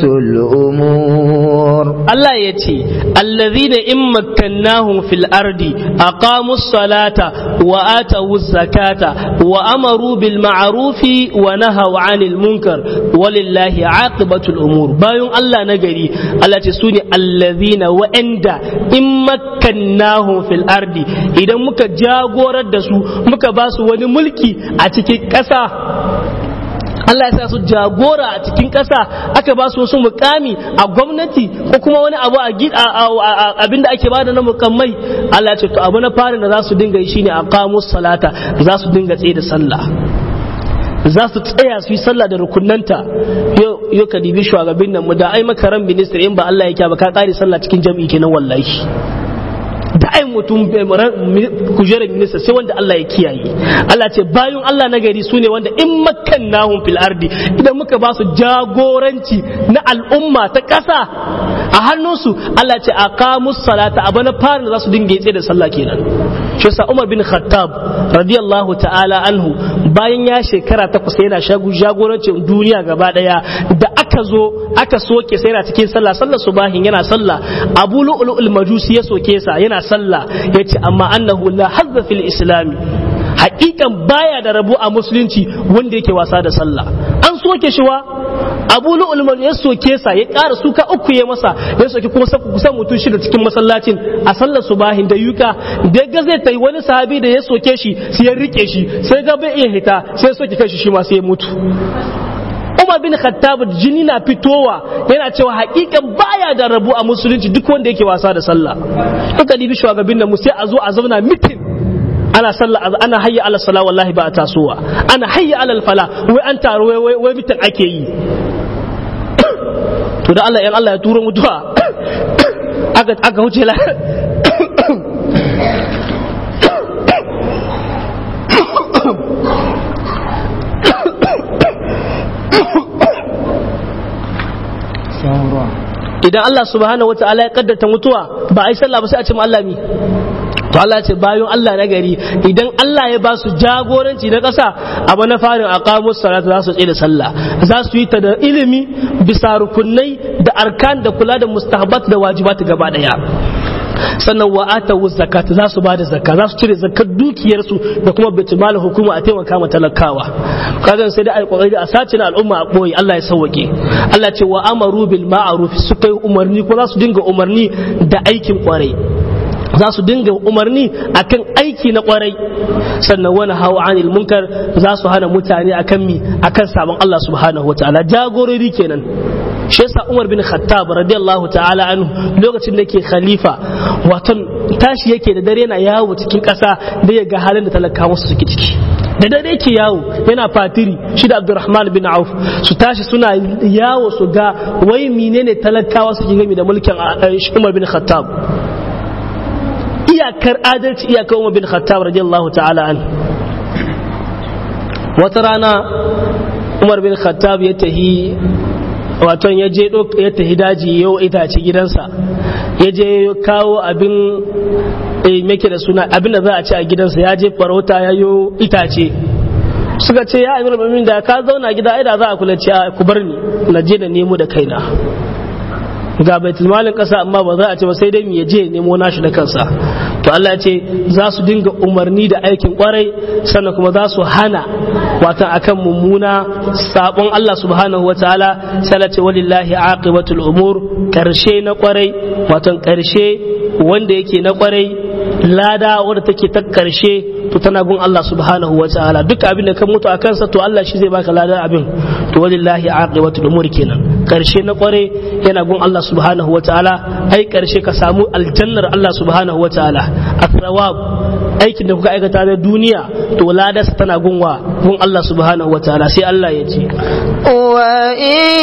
الأمور Allah ya ce, Allazina in makkannahum fil ardi aqamu salata wa atawu zakata wa amaru bil ma'rufi wa nahaw 'anil munkar walillahi aqibatul umur bayan Allah na gari Allah ce sune allazina wa'anda in makkannahum fil ardi idan muka jagorar da su muka ba su wani mulki a cikin ƙasa Allah ya sa su jagora a cikin ƙasa aka ba su wasu mukami a gwamnati ko kuma wani abu a abinda ake bada na mukammai Allah ya ce to abu na fari da za su dinga yi shine aqamus salata za su dinga tsaye da sallah za su tsaya su yi sallah da rukunanta yau ka dibi shugabin nan mu da ai makaran minister in ba Allah ya ba ka kare sallah cikin jami'i kenan wallahi da ai mutum kujerar minista sai wanda Allah ya kiyaye Allah ce bayan Allah na gari su ne wanda in makkannahum fil ardi idan muka ba su jagoranci na al'umma ta ƙasa a hannunsu Allah ce aqamus salata abu na fara za su dinga tsaye da sallah kenan shi yasa Umar bin Khattab radiyallahu ta'ala anhu bayan ya shekara takwas yana shagu jagorancin duniya gaba daya da aka zo aka soke sai yana cikin sallah sallar subahin yana sallah Abu Lu'lu'ul Majusi ya soke sa yana sallah yace amma annahu la hazza fil islami hakikan baya da rabo a musulunci wanda yake wasa da sallah an soke shi wa abu lu'ulman ya soke sa ya ƙara suka uku ya masa ya soke kuma kusan mutum shida cikin masallacin a sallar subahin da yuka da ga zai tai wani sahabi da ya soke shi sai ya rike shi sai ga bai iya hita sai ya soke kanshi shi ma sai ya mutu Umar bin Khattab jini na fitowa yana cewa hakikan baya da rabu a musulunci duk wanda yake wasa da sallah duka dibi shugabin nan mu sai a zo a zauna mitin ana sallah ana hayya ala sala wallahi ba a tasowa ana hayya ala fala wai an taro wai wai mitin ake yi to da Allah yan Allah ya turo mutuwa aka aka huce la idan Allah subhanahu wa ta'ala ya kaddata mutuwa ba a yi sallah ba sai a ce Allah mi to Allah ce bayan Allah na gari idan Allah ya ba su jagoranci na ƙasa abu na farin aqamus salata za su tsaye da sallah za su yi ta da ilimi bisa rukunai da arkan da kula da mustahabat da wajibat gaba daya sannan wa atawu zakat za su bada zakka za su cire zakkar dukiyarsu da kuma baitul hukuma a taimaka ma talakawa kaga sai da ai kokari a sace na al'umma a boye Allah ya sauwake Allah ce wa amaru bil ma'ruf suka yi umarni ko za su dinga umarni da aikin kwarai za su dinga umarni akan aiki na kwarai sannan wani hawa anil munkar za su hana mutane akan mi akan sabon Allah subhanahu wa ta'ala jagorori kenan shi yasa Umar bin Khattab radiyallahu ta'ala anhu lokacin da yake khalifa wato tashi yake da dare yana yawo cikin ƙasa da ya ga halin da talakawa su suke ciki da dare yake yawo yana fatiri shi da Abdurrahman bin Auf su tashi suna yawo su ga wai menene talakawa suke gami da mulkin Umar bin Khattab iyakar adalci iyakar Umar bin Khattab radiyallahu ta'ala an wata rana Umar bin Khattab ya tahi waton ya je ya tahi daji yau itace gidansa ya je kawo abin make da suna abin da za a ci a gidansa ya je farauta ya yo itace suka ce ya amir mamin da ka zauna gida ai da za a kula ce ku bar ni na je da nemo da kaina ga baitul malin kasa amma ba za a ce ba sai dai mu je nemo nashi da kansa to Allah ya ce za su dinga umarni da aikin kwarai sannan kuma za su hana watan akan mummuna sabon Allah subhanahu wa ta'ala sai Allah ce walillahi aqibatul umur karshe na kwarai watan karshe wanda yake na kwarai lada wadda take ta karshe to tana gun Allah subhanahu wa ta'ala duk abin da ka mutu a kansa to Allah shi zai baka ladan abin to walillahi aqibatul umur kenan karshe na kware yana gun Allah subhanahu wa ta'ala ai karshe ka samu aljannar Allah subhanahu wa ta'ala athawab aikin da kuka aikata na duniya to ladas tana gunwa gun Allah subhanahu wa ta'ala sai Allah ya ce wa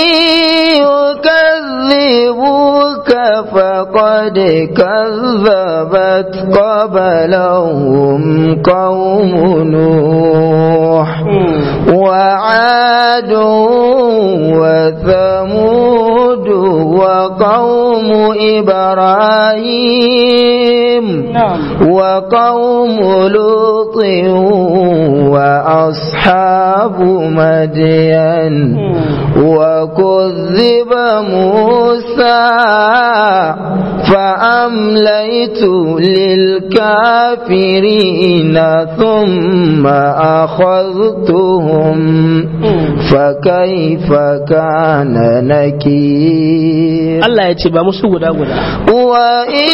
يكذبوك فقد كذبت قبلهم قوم نوح وعاد وثمود وقوم إبراهيم وقوم لوط وأصحاب مدين وكذب موسى فأمليت للكافرين ثم أخذتهم فكيف كان نكير Allah ya ce ba musu guda guda وإن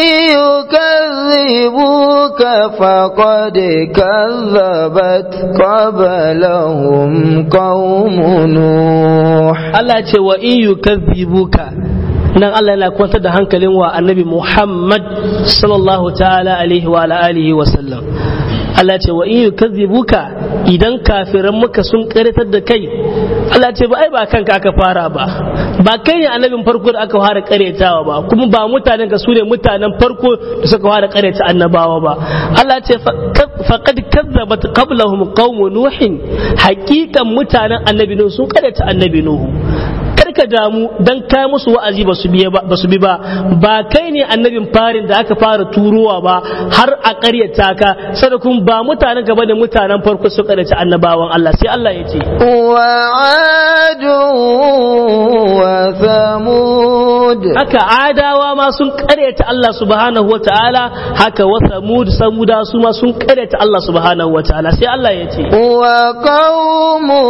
يكذبوك فقد كذبت قبلهم قوم نوح Allah ya ce wa in yukazzibuka nan Allah yana kwantar da hankalin wa annabi Muhammad sallallahu ta'ala alaihi wa ala alihi wa sallam Allah ce wa in yukazzibuka idan kafiran muka sun karatar da kai Allah ce ba ai ba kanka aka fara ba ba kai ne annabin farko da aka fara karetawa ba kuma ba mutanen ka su ne mutanen farko da suka fara kareta annabawa ba Allah ce faqad kazzabat qablahum qaum nuhin haqiqan mutanen annabi nuhu sun kareta annabi nuhu ka damu dan kai musu wa'azi ba su ba su bi ba ba kai ne annabin farin da aka fara turowa ba har a ƙaryata ka sadakun ba mutanen gaba da mutanen farko su ƙaryata annabawan Allah sai Allah ya ce wa adu wa samud haka adawa ma sun ƙaryata Allah subhanahu wata'ala haka wa samud samuda su ma sun ƙaryata Allah subhanahu wata'ala sai Allah ya ce wa qaumu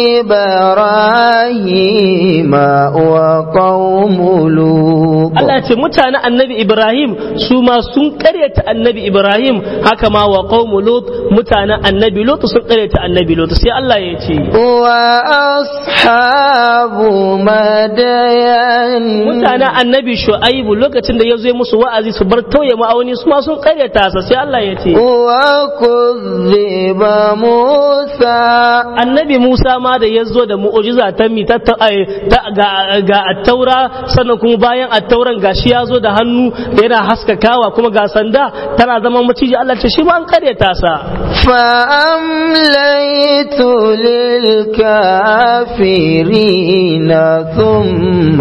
ibrahim wa qaumu lut Allah ce mutanen annabi Ibrahim su ma sun karyata annabi Ibrahim haka ma wa qaumu Lut mutanen annabi Lut sun karyata annabi Lut sai Allah ya ce wa ashabu madayan mutanen annabi Shu'aibu lokacin da ya zo musu wa'azi su bar tauye ma'auni su ma sun karyata sa sai Allah ya ce wa kuzziba Musa annabi Musa ma da ya zo da mu'ujiza ta mi ta ga ga attaura sannan kuma bayan attauran gashi ya zo da hannu yana haskakawa kuma ga sanda tana zama maciji Allah ce shi ma an karyata sa فأمليت للكافرين ثم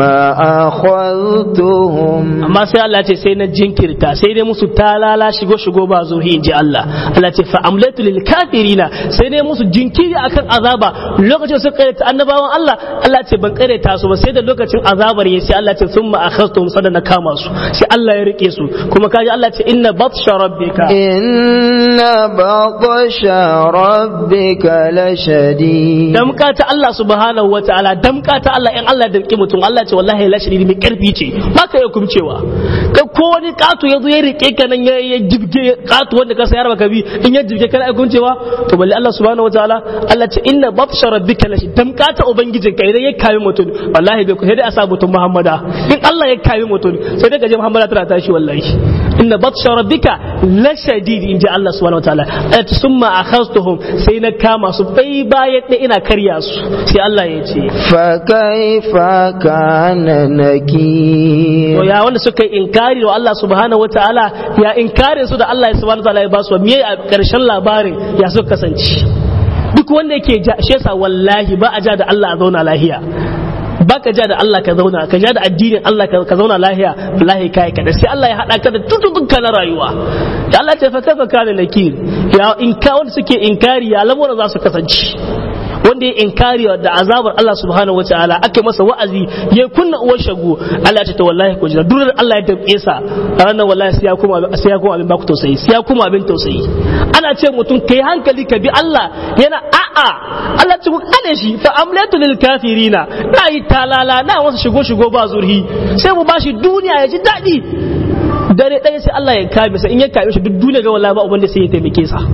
أخذتهم amma sai Allah ce sai na jinkirta sai dai musu talala shigo shigo ba zuhi inji Allah Allah ce fa amlatu lil kafirina sai dai musu jinkiri akan azaba lokacin su karyata annabawan Allah Allah ce ban karyata su ba sai da lokacin azabar ya sai Allah ce thumma akhadhtum sada na kama su sai Allah ya rike su kuma kaji Allah ce inna batsha rabbika inna batsha rabbika lashadid damka ta Allah subhanahu wataala damka ta Allah in Allah da mutum Allah ce wallahi la shadidi mai karfi ce ba ka iya kumcewa ka ko wani katu ya zo ya rike ka nan ya ya jibge katu wanda ka sayar baka bi in ya jibge kana iya kumcewa to balle Allah subhanahu wataala Allah ce inna batsha rabbika lashi tamkata ubangijin ka idan ya kame mutum wallahi bai ku sai dai a sa mutum Muhammada in Allah ya kame mutum sai dai ka je Muhammada tana tashi wallahi inna batsha rabbika la shadid inji Allah subhanahu wataala ayat summa akhaztuhum sai na kama su bai bayan da ina karya su sai Allah ya ce فكيف كان نكير to ya wanda suka yi inkari wa Allah subhanahu wataala ya inkarin su da Allah ya subhanahu wataala ya ba su me a karshen labarin ya suka kasance duk wanda yake ja shi yasa wallahi ba a ja da Allah a zauna lahiya ba ka ja da Allah ka zauna ka ja da addinin Allah ka zauna lahiya wallahi kai ka da sai Allah ya hada ka da tututtuka na rayuwa da Allah ta fa kafa kana nakir ya in ka wanda suke inkari ya lamuran za su kasance wanda ya inkari da azabar Allah subhanahu wa ta'ala ake masa wa'azi ya kunna uwar shagu Allah ya ce to wallahi ko jira durar Allah ya damke sa a ranar wallahi sai ya kuma sai ya kuma abin baku tausayi sai ya kuma abin tausayi ana ce mutum kai hankali ka bi Allah yana a'a Allah ce ku kade shi fa amlatu lil kafirina na yi talala na wasu shigo shigo ba zurhi sai mu bashi duniya ya ji daɗi dare ɗaya sai Allah ya kame sa in ya kame shi duk duniya ga wallahi ba ubanda sai ya taimake sa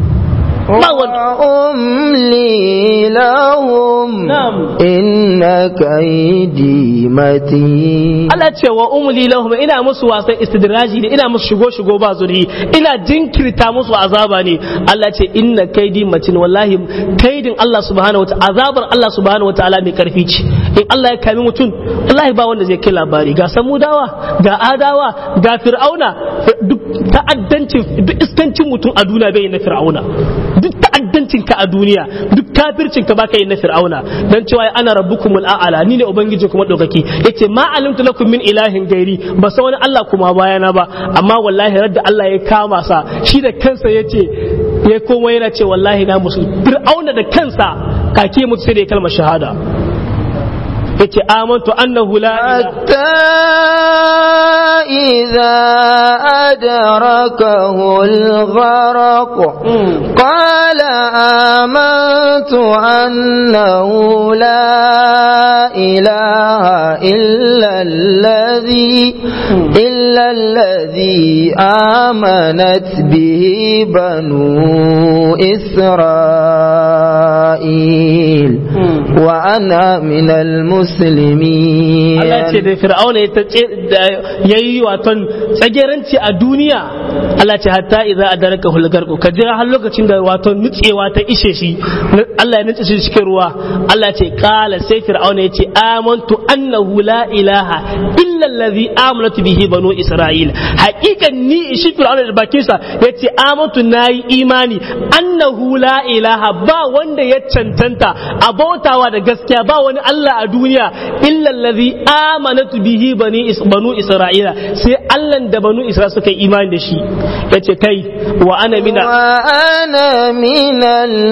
وأملي لهم نعم. إن كيدي متين Allah ce wa umli lahum ina musu wasan istidraji ne ina musu shigo shigo ba zuri ina jinkirta musu azaba ne Allah ce inna kaidi matin wallahi kaidin Allah subhanahu wataala azabar Allah subhanahu wataala mai karfi ce in Allah ya kami mutum wallahi ba wanda zai kai labari ga samudawa ga adawa ga fir'auna duk ta'addancin duk iskancin mutum a duniya bai na fir'auna duk ta'addancin ka a duniya duk kafircin ka baka yi na fir'auna dan cewa ana rabbukumul a'ala ni ne ubangiji kuma daukaki yace ma alimtu lakum min ilahin gairi ba san wani Allah kuma bayana ba amma wallahi radda Allah ya kama sa shi da kansa yace ya koma yana ce wallahi na musu fir'auna da kansa kake mutu sai da ya kalmar shahada yace amantu annahu la ilaha حتى إذا أدركه الغرق قال آمنت أنه لا إله إلا الذي إلا الذي آمنت به بنو إسرائيل وأنا من المسلمين Allah ce da fir'auna ya tace- da- ya yi waton tsageranci a duniya Allah ce hatta idza adaraka hulgarku ka jira har lokacin da waton nutsewa ta ishe shi Allah ya nutse shi cikin ruwa Allah ce kala sai fir'auna ya ce amantu annahu la ilaha illa allazi amanatu bihi banu isra'il haqiqan ni shi fir'auna da bakin sa yace amantu nayi imani annahu la ilaha ba wanda ya cancanta a bautawa da gaskiya ba wani Allah a duniya illa allazi amanatu bihi bani is- banu isra'ila sai Allah da banu isra'ila suka yi imani da shi yace kai wa ana mina وأنا من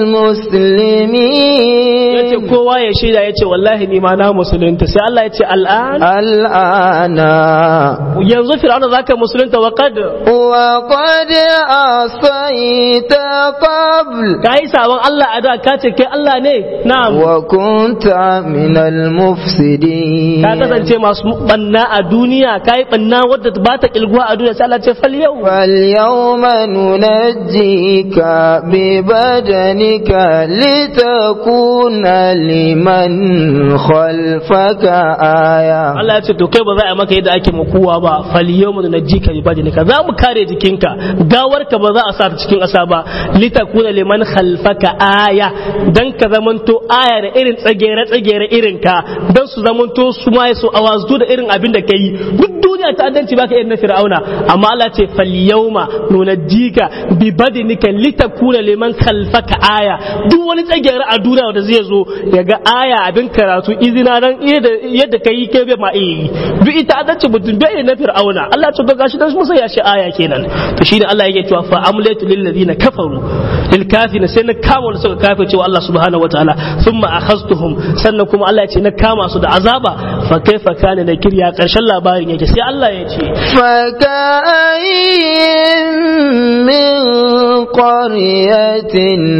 المسلمين yace kowa ya shaida yace wallahi ni ma na musulunta sai Allah yace al'an الآن yanzu fir'auna zaka musulunta wa qad وقد عصيت قبل kai sabon Allah a da ka ce kai Allah ne na'am وكنت من المفسدين ka kasance masu banna a duniya kai banna wadda ba ta kilguwa a duniya sai Allah ce fal yau فاليوم ننجيك ببدنك لتكون لمن خلفك آية Allah ya ce to kai ba za a maka yadda ake makuwa ba fal yawma nunajjika bi badinika za mu kare jikinka gawarka ba za a sa ta cikin ƙasa ba litakuna liman khalfaka aya dan ka zamanto aya da irin tsagere tsagere irin ka dan su zamanto su ma su awazu da irin abin da kai duk duniya ta addanci baka irin na fir'auna amma Allah ce fal yawma nunajjika bi badinika litakuna liman khalfaka aya duk wani tsagere a duniya da zai zo ya ga aya abin karatu izina dan yadda kai kai bai ma iya yi duk ita adalci mutum bai na fir'auna Allah ce ga shi dan musa ya shi aya kenan to shine Allah yake cewa fa amlatu lil ladina kafaru lil kafirin sai na kama wanda suka kafe cewa Allah subhanahu wataala thumma akhaztuhum sannan kuma Allah ya ce na kama su da azaba fa kaifa kana da kirya karshen labarin yake sai Allah ya ce فكأين من قرية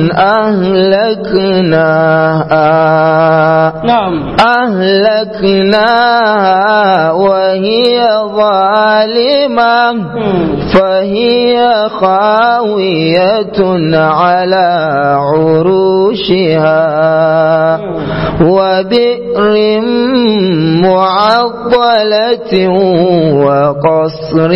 أهلكناها نعم أهلكناها وهي ظالمة فهي خاوية على عروشها وبئر معطلة وقصر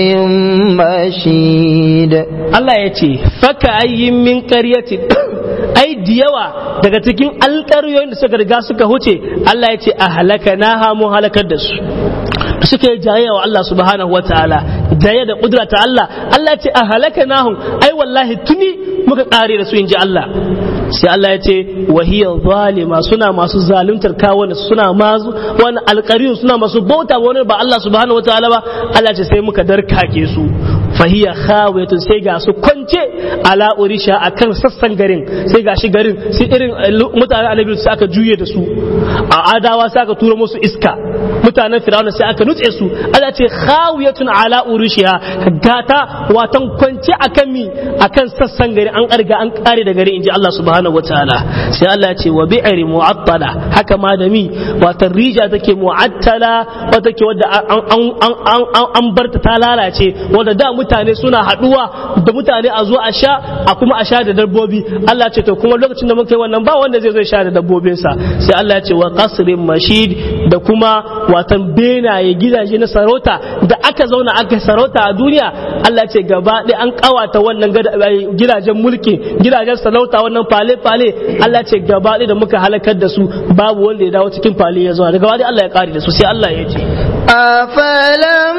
مشيد Allah ya ce faka ayyin min ƙaryatin ai da yawa daga cikin alƙaryoyin da suka riga suka huce Allah ya ce a halaka na hamu halakar da su suka yi jayayya wa Allah subhanahu wataala jayayya da kudura ta Allah Allah ya ce a halaka nahum ai wallahi tuni muka kare da su inji Allah sai Allah ya ce wahiya zalima suna masu zaluntar kawunan suna masu wani alƙariyun suna masu bauta wani ba Allah subhanahu wataala ba Allah ya ce sai muka darkake su fahiya khawiyatun sai ga su kwance ala urisha akan sassan garin sai ga shi garin sai irin mutanen annabi sai aka juye da su a adawa sai aka tura musu iska mutanen firawuna sai aka nutse su Allah ce khawiyatun ala urishiha gata watan kwance akan mi akan sassan gari an karga an kare da gari inji Allah subhanahu wataala sai Allah ya ce wa bi'ri mu'attala haka ma da mi watan rija take mu'attala wata ke wadda an an barta ta lalace wanda da mutane suna haduwa da mutane a zo a sha a kuma a sha da dabbobi Allah ce to kuma lokacin da muka yi wannan ba wanda zai zo sha da dabbobinsa sai Allah ya ce wa qasrin mashid da kuma watan benaye gidaje na sarauta da aka zauna aka sarauta a duniya Allah ce gaba ɗaya an kawata wannan gidajen mulki gidajen sarauta wannan fale fale Allah ce gaba ɗaya da muka halakar da su babu wanda ya dawo cikin fale ya zo daga wani Allah ya kare da su sai Allah ya ce أفلم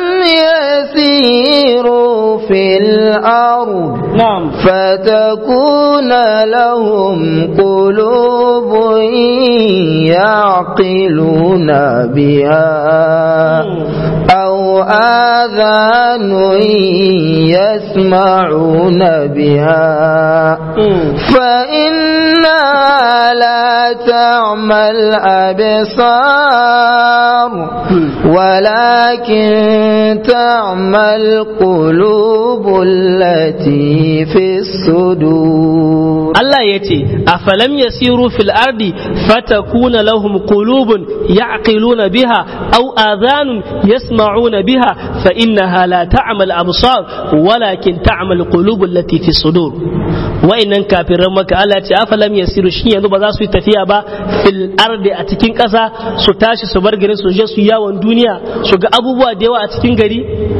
يسيروا في الأرض نعم فتكون لهم قلوب يعقلون بها أو آذان يسمعون بها فإنها لا تعمى الأبصار ولكن تعمى القلوب التي في الصدور Allah ya ce, A falam ya siru fil ardi fatakuna lahum qulubun ya'qiluna biha aw adhanun yasma'una biha fa innaha la ta'mal absar walakin ta'mal qulubul lati fi sudur wa'innan kafiran maka Allah ya ce a falam ya siru shin yanzu ba za su yi tafiya ba fil ardi a cikin ƙasa su tashi su bar garin su je su yawon duniya su ga abubuwa da yawa a cikin gari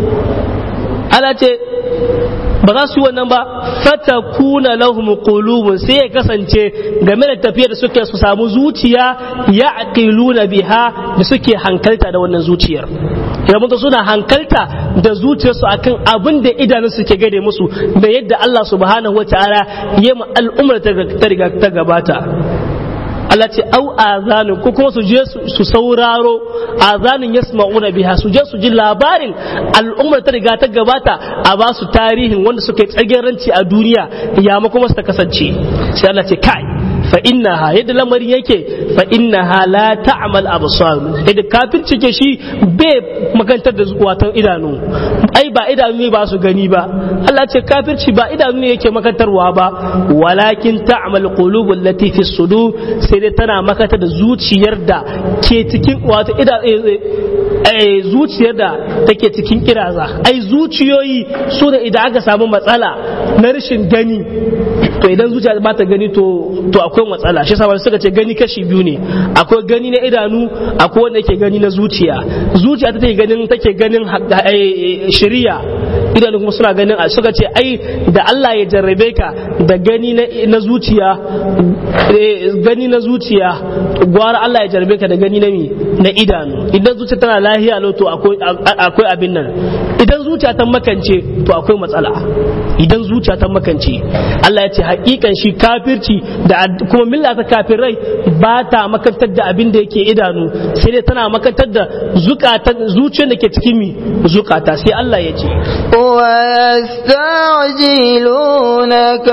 Allah ce ba za su yi wannan ba fata kuna lahum qulubun sai ya kasance game da tafiyar da suke su samu zuciya ya aqiluna biha da suke hankalta da wannan zuciyar ya mutu suna hankalta da zuciyarsu akan abin da idanun ke gade musu da yadda Allah subhanahu wataala ya mu al'ummar ta riga ta gabata Allah ce au azanin ko kuma su je su sauraro azanin yasma'una biha su je su ji labarin al'ummar ta riga ta gabata a ba su tarihin wanda suka yi tsageranci a duniya ya ma kuma su ta kasance sai Allah ce kai fa innaha yadda lamarin yake fa innaha la ta'mal absar yadda kafin cike shi bai makantar da watan idanu ai ba idanu ne ba su gani ba Allah ce kafirci ba idanu ne yake makantarwa ba walakin ta'mal qulubul lati fi sudur sai dai tana makata da zuciyar da ke cikin wato ida zuciyar da take cikin kiraza ai zuciyoyi su da idan aka samu matsala na rashin gani to idan zuciya ba ta gani to to akwai matsala shi yasa suka ce gani kashi biyu ne akwai gani na idanu akwai wanda yake gani na zuciya zuciya ta take ganin take ganin shari'a idanu kuma suna ganin suka ce ai da Allah ya jarrabe ka da gani na zuciya gani na zuciya gwara Allah ya jarrabe ka da gani na mi na idanu idan zuciya tana lahiya lo to akwai abin nan idan zuciya ta makance to akwai matsala idan zuciya ta makance Allah ya ce hakikan shi kafirci da kuma milla ta kafirai ba ta makantar da abin da yake idanu sai dai tana makantar da zukatan zuciyar da ke cikin mi zukata sai Allah ya ce ويستعجلونك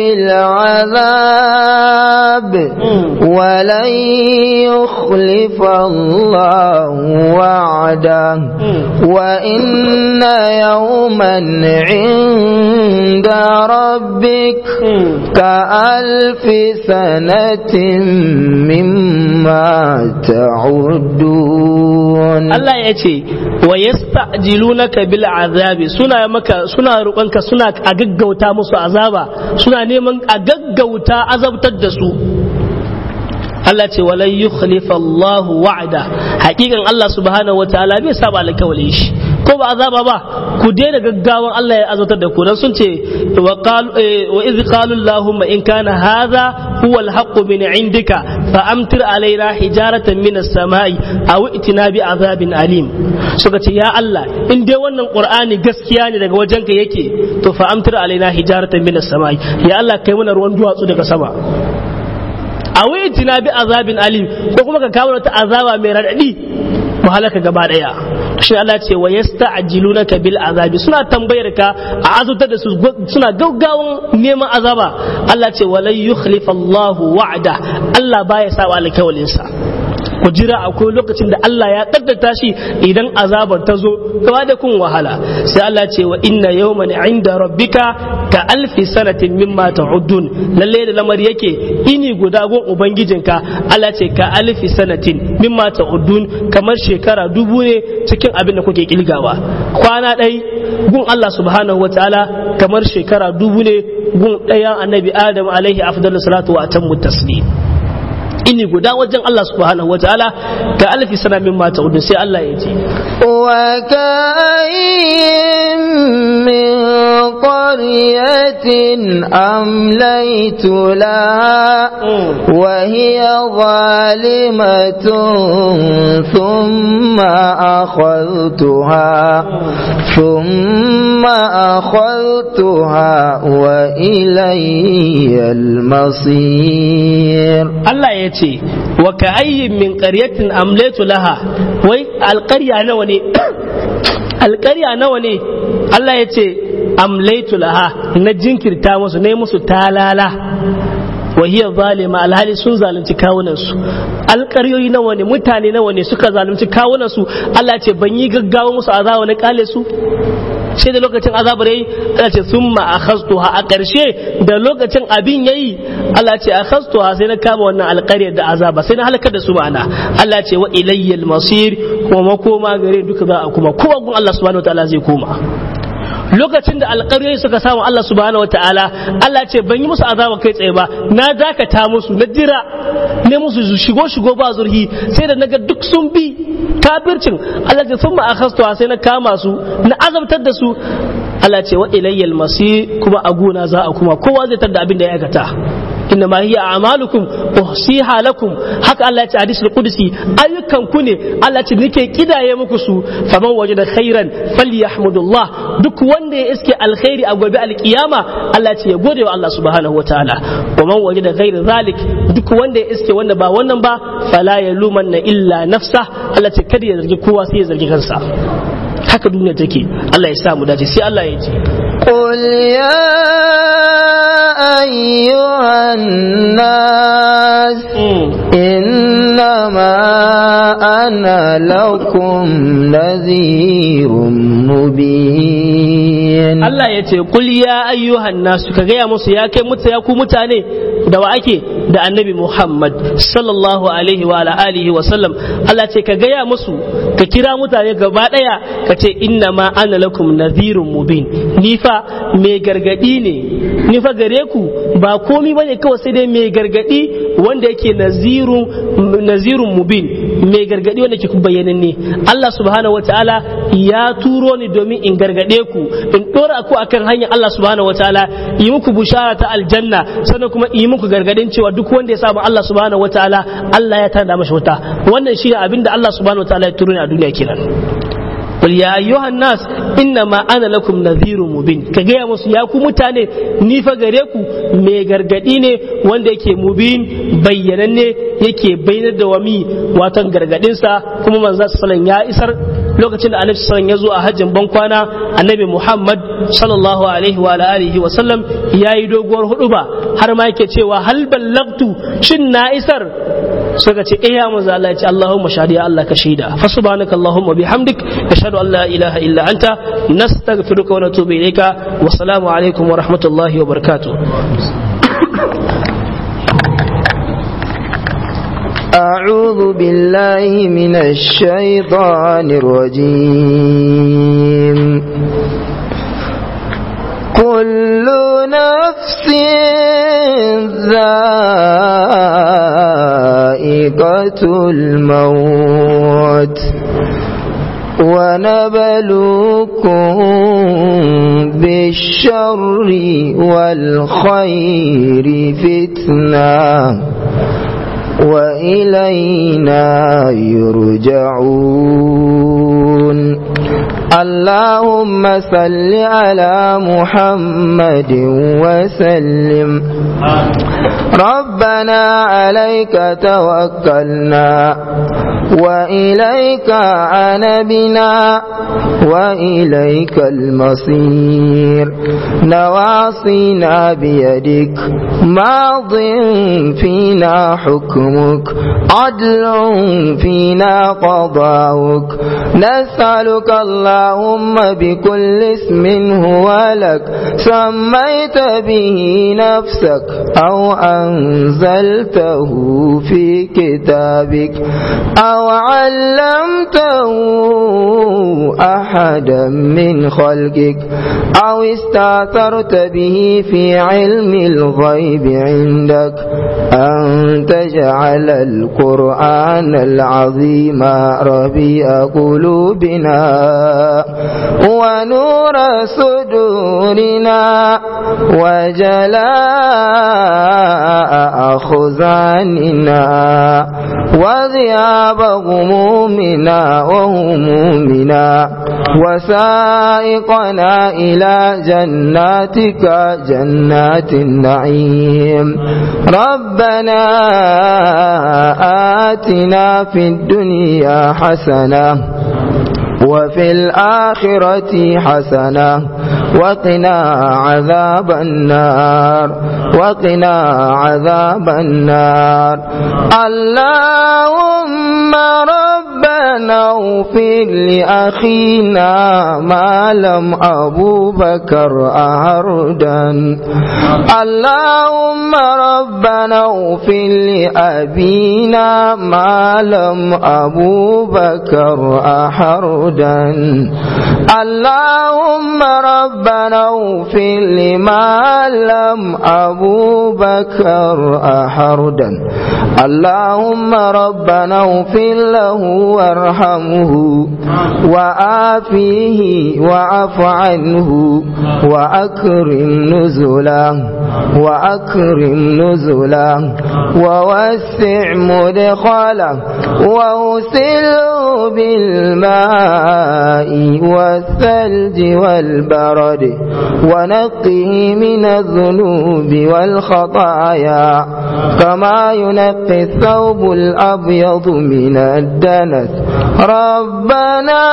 بالعذاب ولن يخلف الله وعده وإن يوما عند ربك كألف سنة مما تعدون Allah ya ce wa yasta'jilunaka bil azabi suna maka suna roƙonka suna a gaggauta musu azaba suna neman a gaggauta azabtar da su Allah ce walan yukhlifa Allah wa'ada hakikan Allah subhanahu wataala bai saba alkawalin shi ko ba azaba ba ku daina gaggawan Allah ya azabtar da ku dan sun ce wa qalu wa idh qalu Allahumma in kana hadha huwa al-haqq min indika fa amtir alaina hijaratan min as-sama'i aw itina bi azabin alim suka ce ya Allah in dai wannan Qur'ani gaskiya ne daga wajenka yake to fa amtir alaina hijaratan min as-sama'i ya Allah kai mana ruwan duwatsu daga sama a tina bi azabin alim ko kuma ka kawo wata azaba mai radadi mu halaka gaba daya shi Allah ce wa yasta'jilunaka bil azabi suna tambayar ka a azutar da su suna gaggawan neman azaba Allah ce walan yukhlifa Allah wa'ada Allah baya saba alkawalin sa ku jira akwai lokacin da Allah ya kaddata shi idan azabar ta zo gaba da kun wahala sai Allah ce wa inna yawman inda rabbika ka alfi sanatin mimma ta'udun lalle da lamar yake ini guda gon ubangijinka Allah ce ka alfi sanatin mimma ta'udun kamar shekara dubu ne cikin abin da kuke kilgawa kwana ɗai gun Allah subhanahu wataala kamar shekara dubu ne gun ɗayan annabi Adam alaihi afdalus salatu wa atammu taslim ini guda wajen Allah subhanahu wa ta'ala ka alfi sana min mata udu sai Allah ya ce wa ka'in min qaryatin amlaytu la wa hiya zalimatun thumma akhadhtuha thumma akhadhtuha wa ilayya al-masir Allah ya ce wa ka ayyin min qaryatin amlatu laha wai alqarya nawa ne alqarya nawa ne Allah ya ce amlaitu laha na jinkirta musu ne musu talala wa hiya zalima alhali sun zalunci kawunan su alƙaryoyi nawa ne mutane nawa ne suka zalunci kawunan su Allah ce ban yi gaggawa musu azaba na kale su sai da lokacin azabar yayi Allah ce summa akhastuha a ƙarshe da lokacin abin yayi Allah ce akhastuha sai na kama wannan alƙaryar da azaba sai na halakar da su ma'ana Allah ce wa ilayyal masir kuma makoma gare duka za a kuma kowa gun Allah subhanahu wataala zai koma lokacin da alƙaryoyi suka samu Allah subhanahu wataala Allah ce ban yi musu azaba kai tsaye ba na dakata musu na jira ne musu shigo shigo ba zurhi sai da naga duk sun bi kafircin Allah ce sun ma'akastuwa sai na kama su na azabtar da su Allah ce wa ilayyal masir kuma a gona za a kuma kowa zai tada abin da ya aikata inna ma hiya a'malukum uhsiha lakum haka Allah ya ce hadisul qudsi ayyukan ku ne Allah ce nake kidaye muku su faman wajada khairan falyahmudullah duk wanda ya iske alkhairi a gobe alkiyama Allah ce ya gode wa Allah subhanahu wataala wa man wajada ghaira zalik duk wanda ya iske wanda ba wannan ba fala yalumanna illa nafsa Allah ce kada ya zargi kowa sai ya zargi kansa haka duniya take Allah ya sa mu dace sai Allah ya ce قل يا أيها الناس إنما أنا لكم نذير مبين Allah ya ce kul ya ayyuhan nasu ka gaya musu ya kai mutu ya ku mutane da wa ake da annabi Muhammad sallallahu alaihi wa ala alihi wa sallam Allah ce ka gaya musu ka kira mutane gaba daya ka ce inna ma ana lakum nadhirun mubin ni fa mai gargadi ne ni fa gare ku ba komi bane kawai sai dai mai gargadi wanda yake nazirun nazirun mubin mai gargadi wanda ke bayyananne Allah subhanahu wataala ya turo ni domin in gargade ku in dora ku akan hanyar Allah subhanahu wataala yi muku bushara ta aljanna sannan kuma yi muku gargadin cewa duk wanda ya samu Allah subhanahu wataala Allah ya tada masa wuta wannan shine abinda Allah subhanahu wataala ya turo ni a duniya kenan Qul ya ayyuhan nas inna ma ana lakum nadhirun mubin ka gaya musu ya ku mutane ni fa gare ku mai gargadi ne wanda yake mubin bayyananne yake bayyanar da wami watan gargadin sa kuma manzo sallallahu ya isar lokacin da annabi sallallahu ya zo a hajjin bankwana annabi Muhammad sallallahu alaihi wa alihi wa sallam yayi doguwar huduba har ma yake cewa hal ballagtu shin na isar suka ce eh ya manzo Allah ya ce Allahumma shahidi Allah ka shaida fa subhanaka Allahumma bihamdik ashhadu an la ilaha illa anta nastaghfiruka wa natubu ilayka wa salamu alaikum wa rahmatullahi wa barakatuh أعوذ بالله من الشيطان الرجيم كل نفس ذائقة الموت ونبلوكم بالشر والخير فتنه وإلينا يرجعون اللهم صل على محمد وسلم ربنا عليك توكلنا وإليك عنبنا وإليك المصير نواصينا بيدك ماض فينا حكمك عدل فينا قضاؤك نسألك اللهم بكل اسم هو لك سميت به نفسك أو أنزلته في كتابك أو علمته أحدا من خلقك أو استأثرت به في علم الغيب عندك أن تجعل القرآن العظيم ربيع قلوبنا ونور صدورنا وجلاء أخزاننا وذياب غمومنا وهمومنا وسائقنا إلى جناتك جنات النعيم ربنا آتنا في الدنيا حسنة وفي الآخرة حسنة وقنا عذاب النار وقنا عذاب النار اللهم ربنا اغفر لأخينا ما لم أبو بكر أهردا اللهم ربنا اغفر لأبينا ما لم أبو بكر أحردا اللهم ربنا اغفر لما لم أبو بكر أحردا اللهم ربنا اغفر له وارحمه وآفيه وعف عنه وأكرم نزله وأكرم نزله ووسع مدخله وأوسله بالماء والثلج والبرد ونقه من الذنوب والخطايا كما ينقي الثوب الأبيض من الدنس ربنا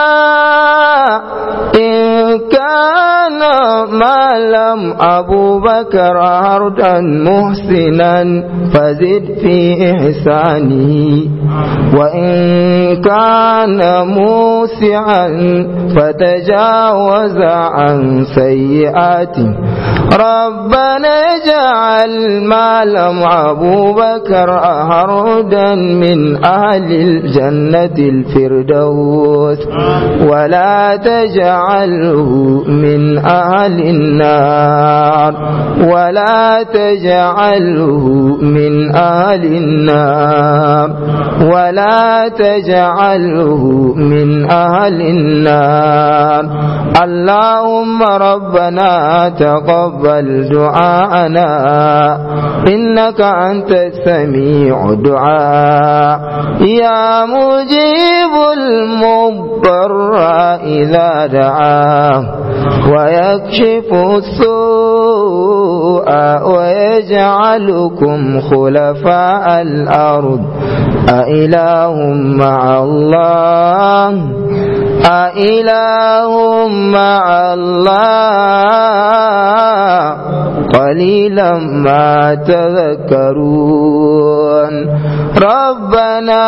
إن كان ما لم أبو بكر عرضا محسنا فزد في إحسانه وإن كان موسعا فتجاوز عن سيئاته ربنا اجعل ما لم أبو بكر أهردا من أهل الجنة الفردوس ولا تجعله من أهل النار ولا تجعله من أهل النار ولا تجعله من أهل النار اللهم ربنا تقبل دعاءنا إنك أنت السميع الدعاء يا مجيب المضطر إذا دعاه ويكشف السوء ويجعلكم خلفاء الأرض أإله مع الله أإله مع الله قليلا ما تذكرون ربنا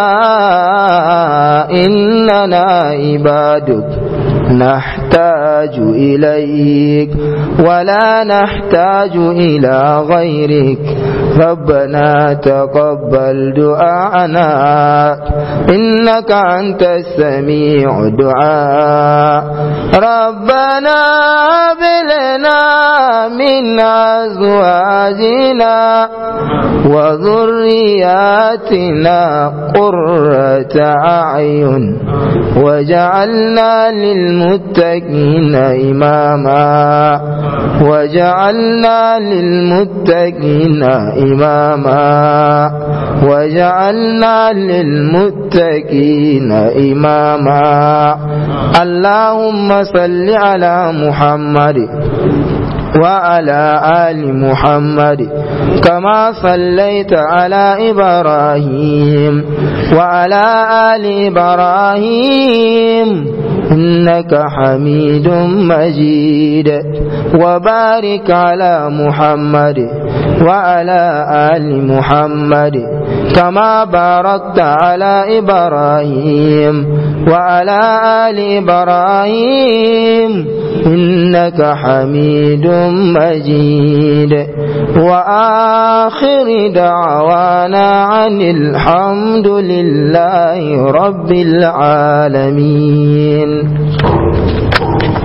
إننا عبادك نحتاج إليك ولا نحتاج إلى غيرك ربنا تقبل دعاءنا إنك أنت السميع الدعاء ربنا بلنا من أزواجنا وذرياتنا قرة أعين وجعلنا للمتقين إماما وجعلنا للمتقين إماما وجعلنا للمتقين إماما اللهم صل على محمد وعلى آل محمد كما صليت على إبراهيم وعلى آل إبراهيم إنك حميد مجيد وبارك على محمد وعلى آل محمد كما باركت على إبراهيم وعلى آل إبراهيم إنك حميد مجيد وآخر دعوانا عن الحمد لله رب العالمين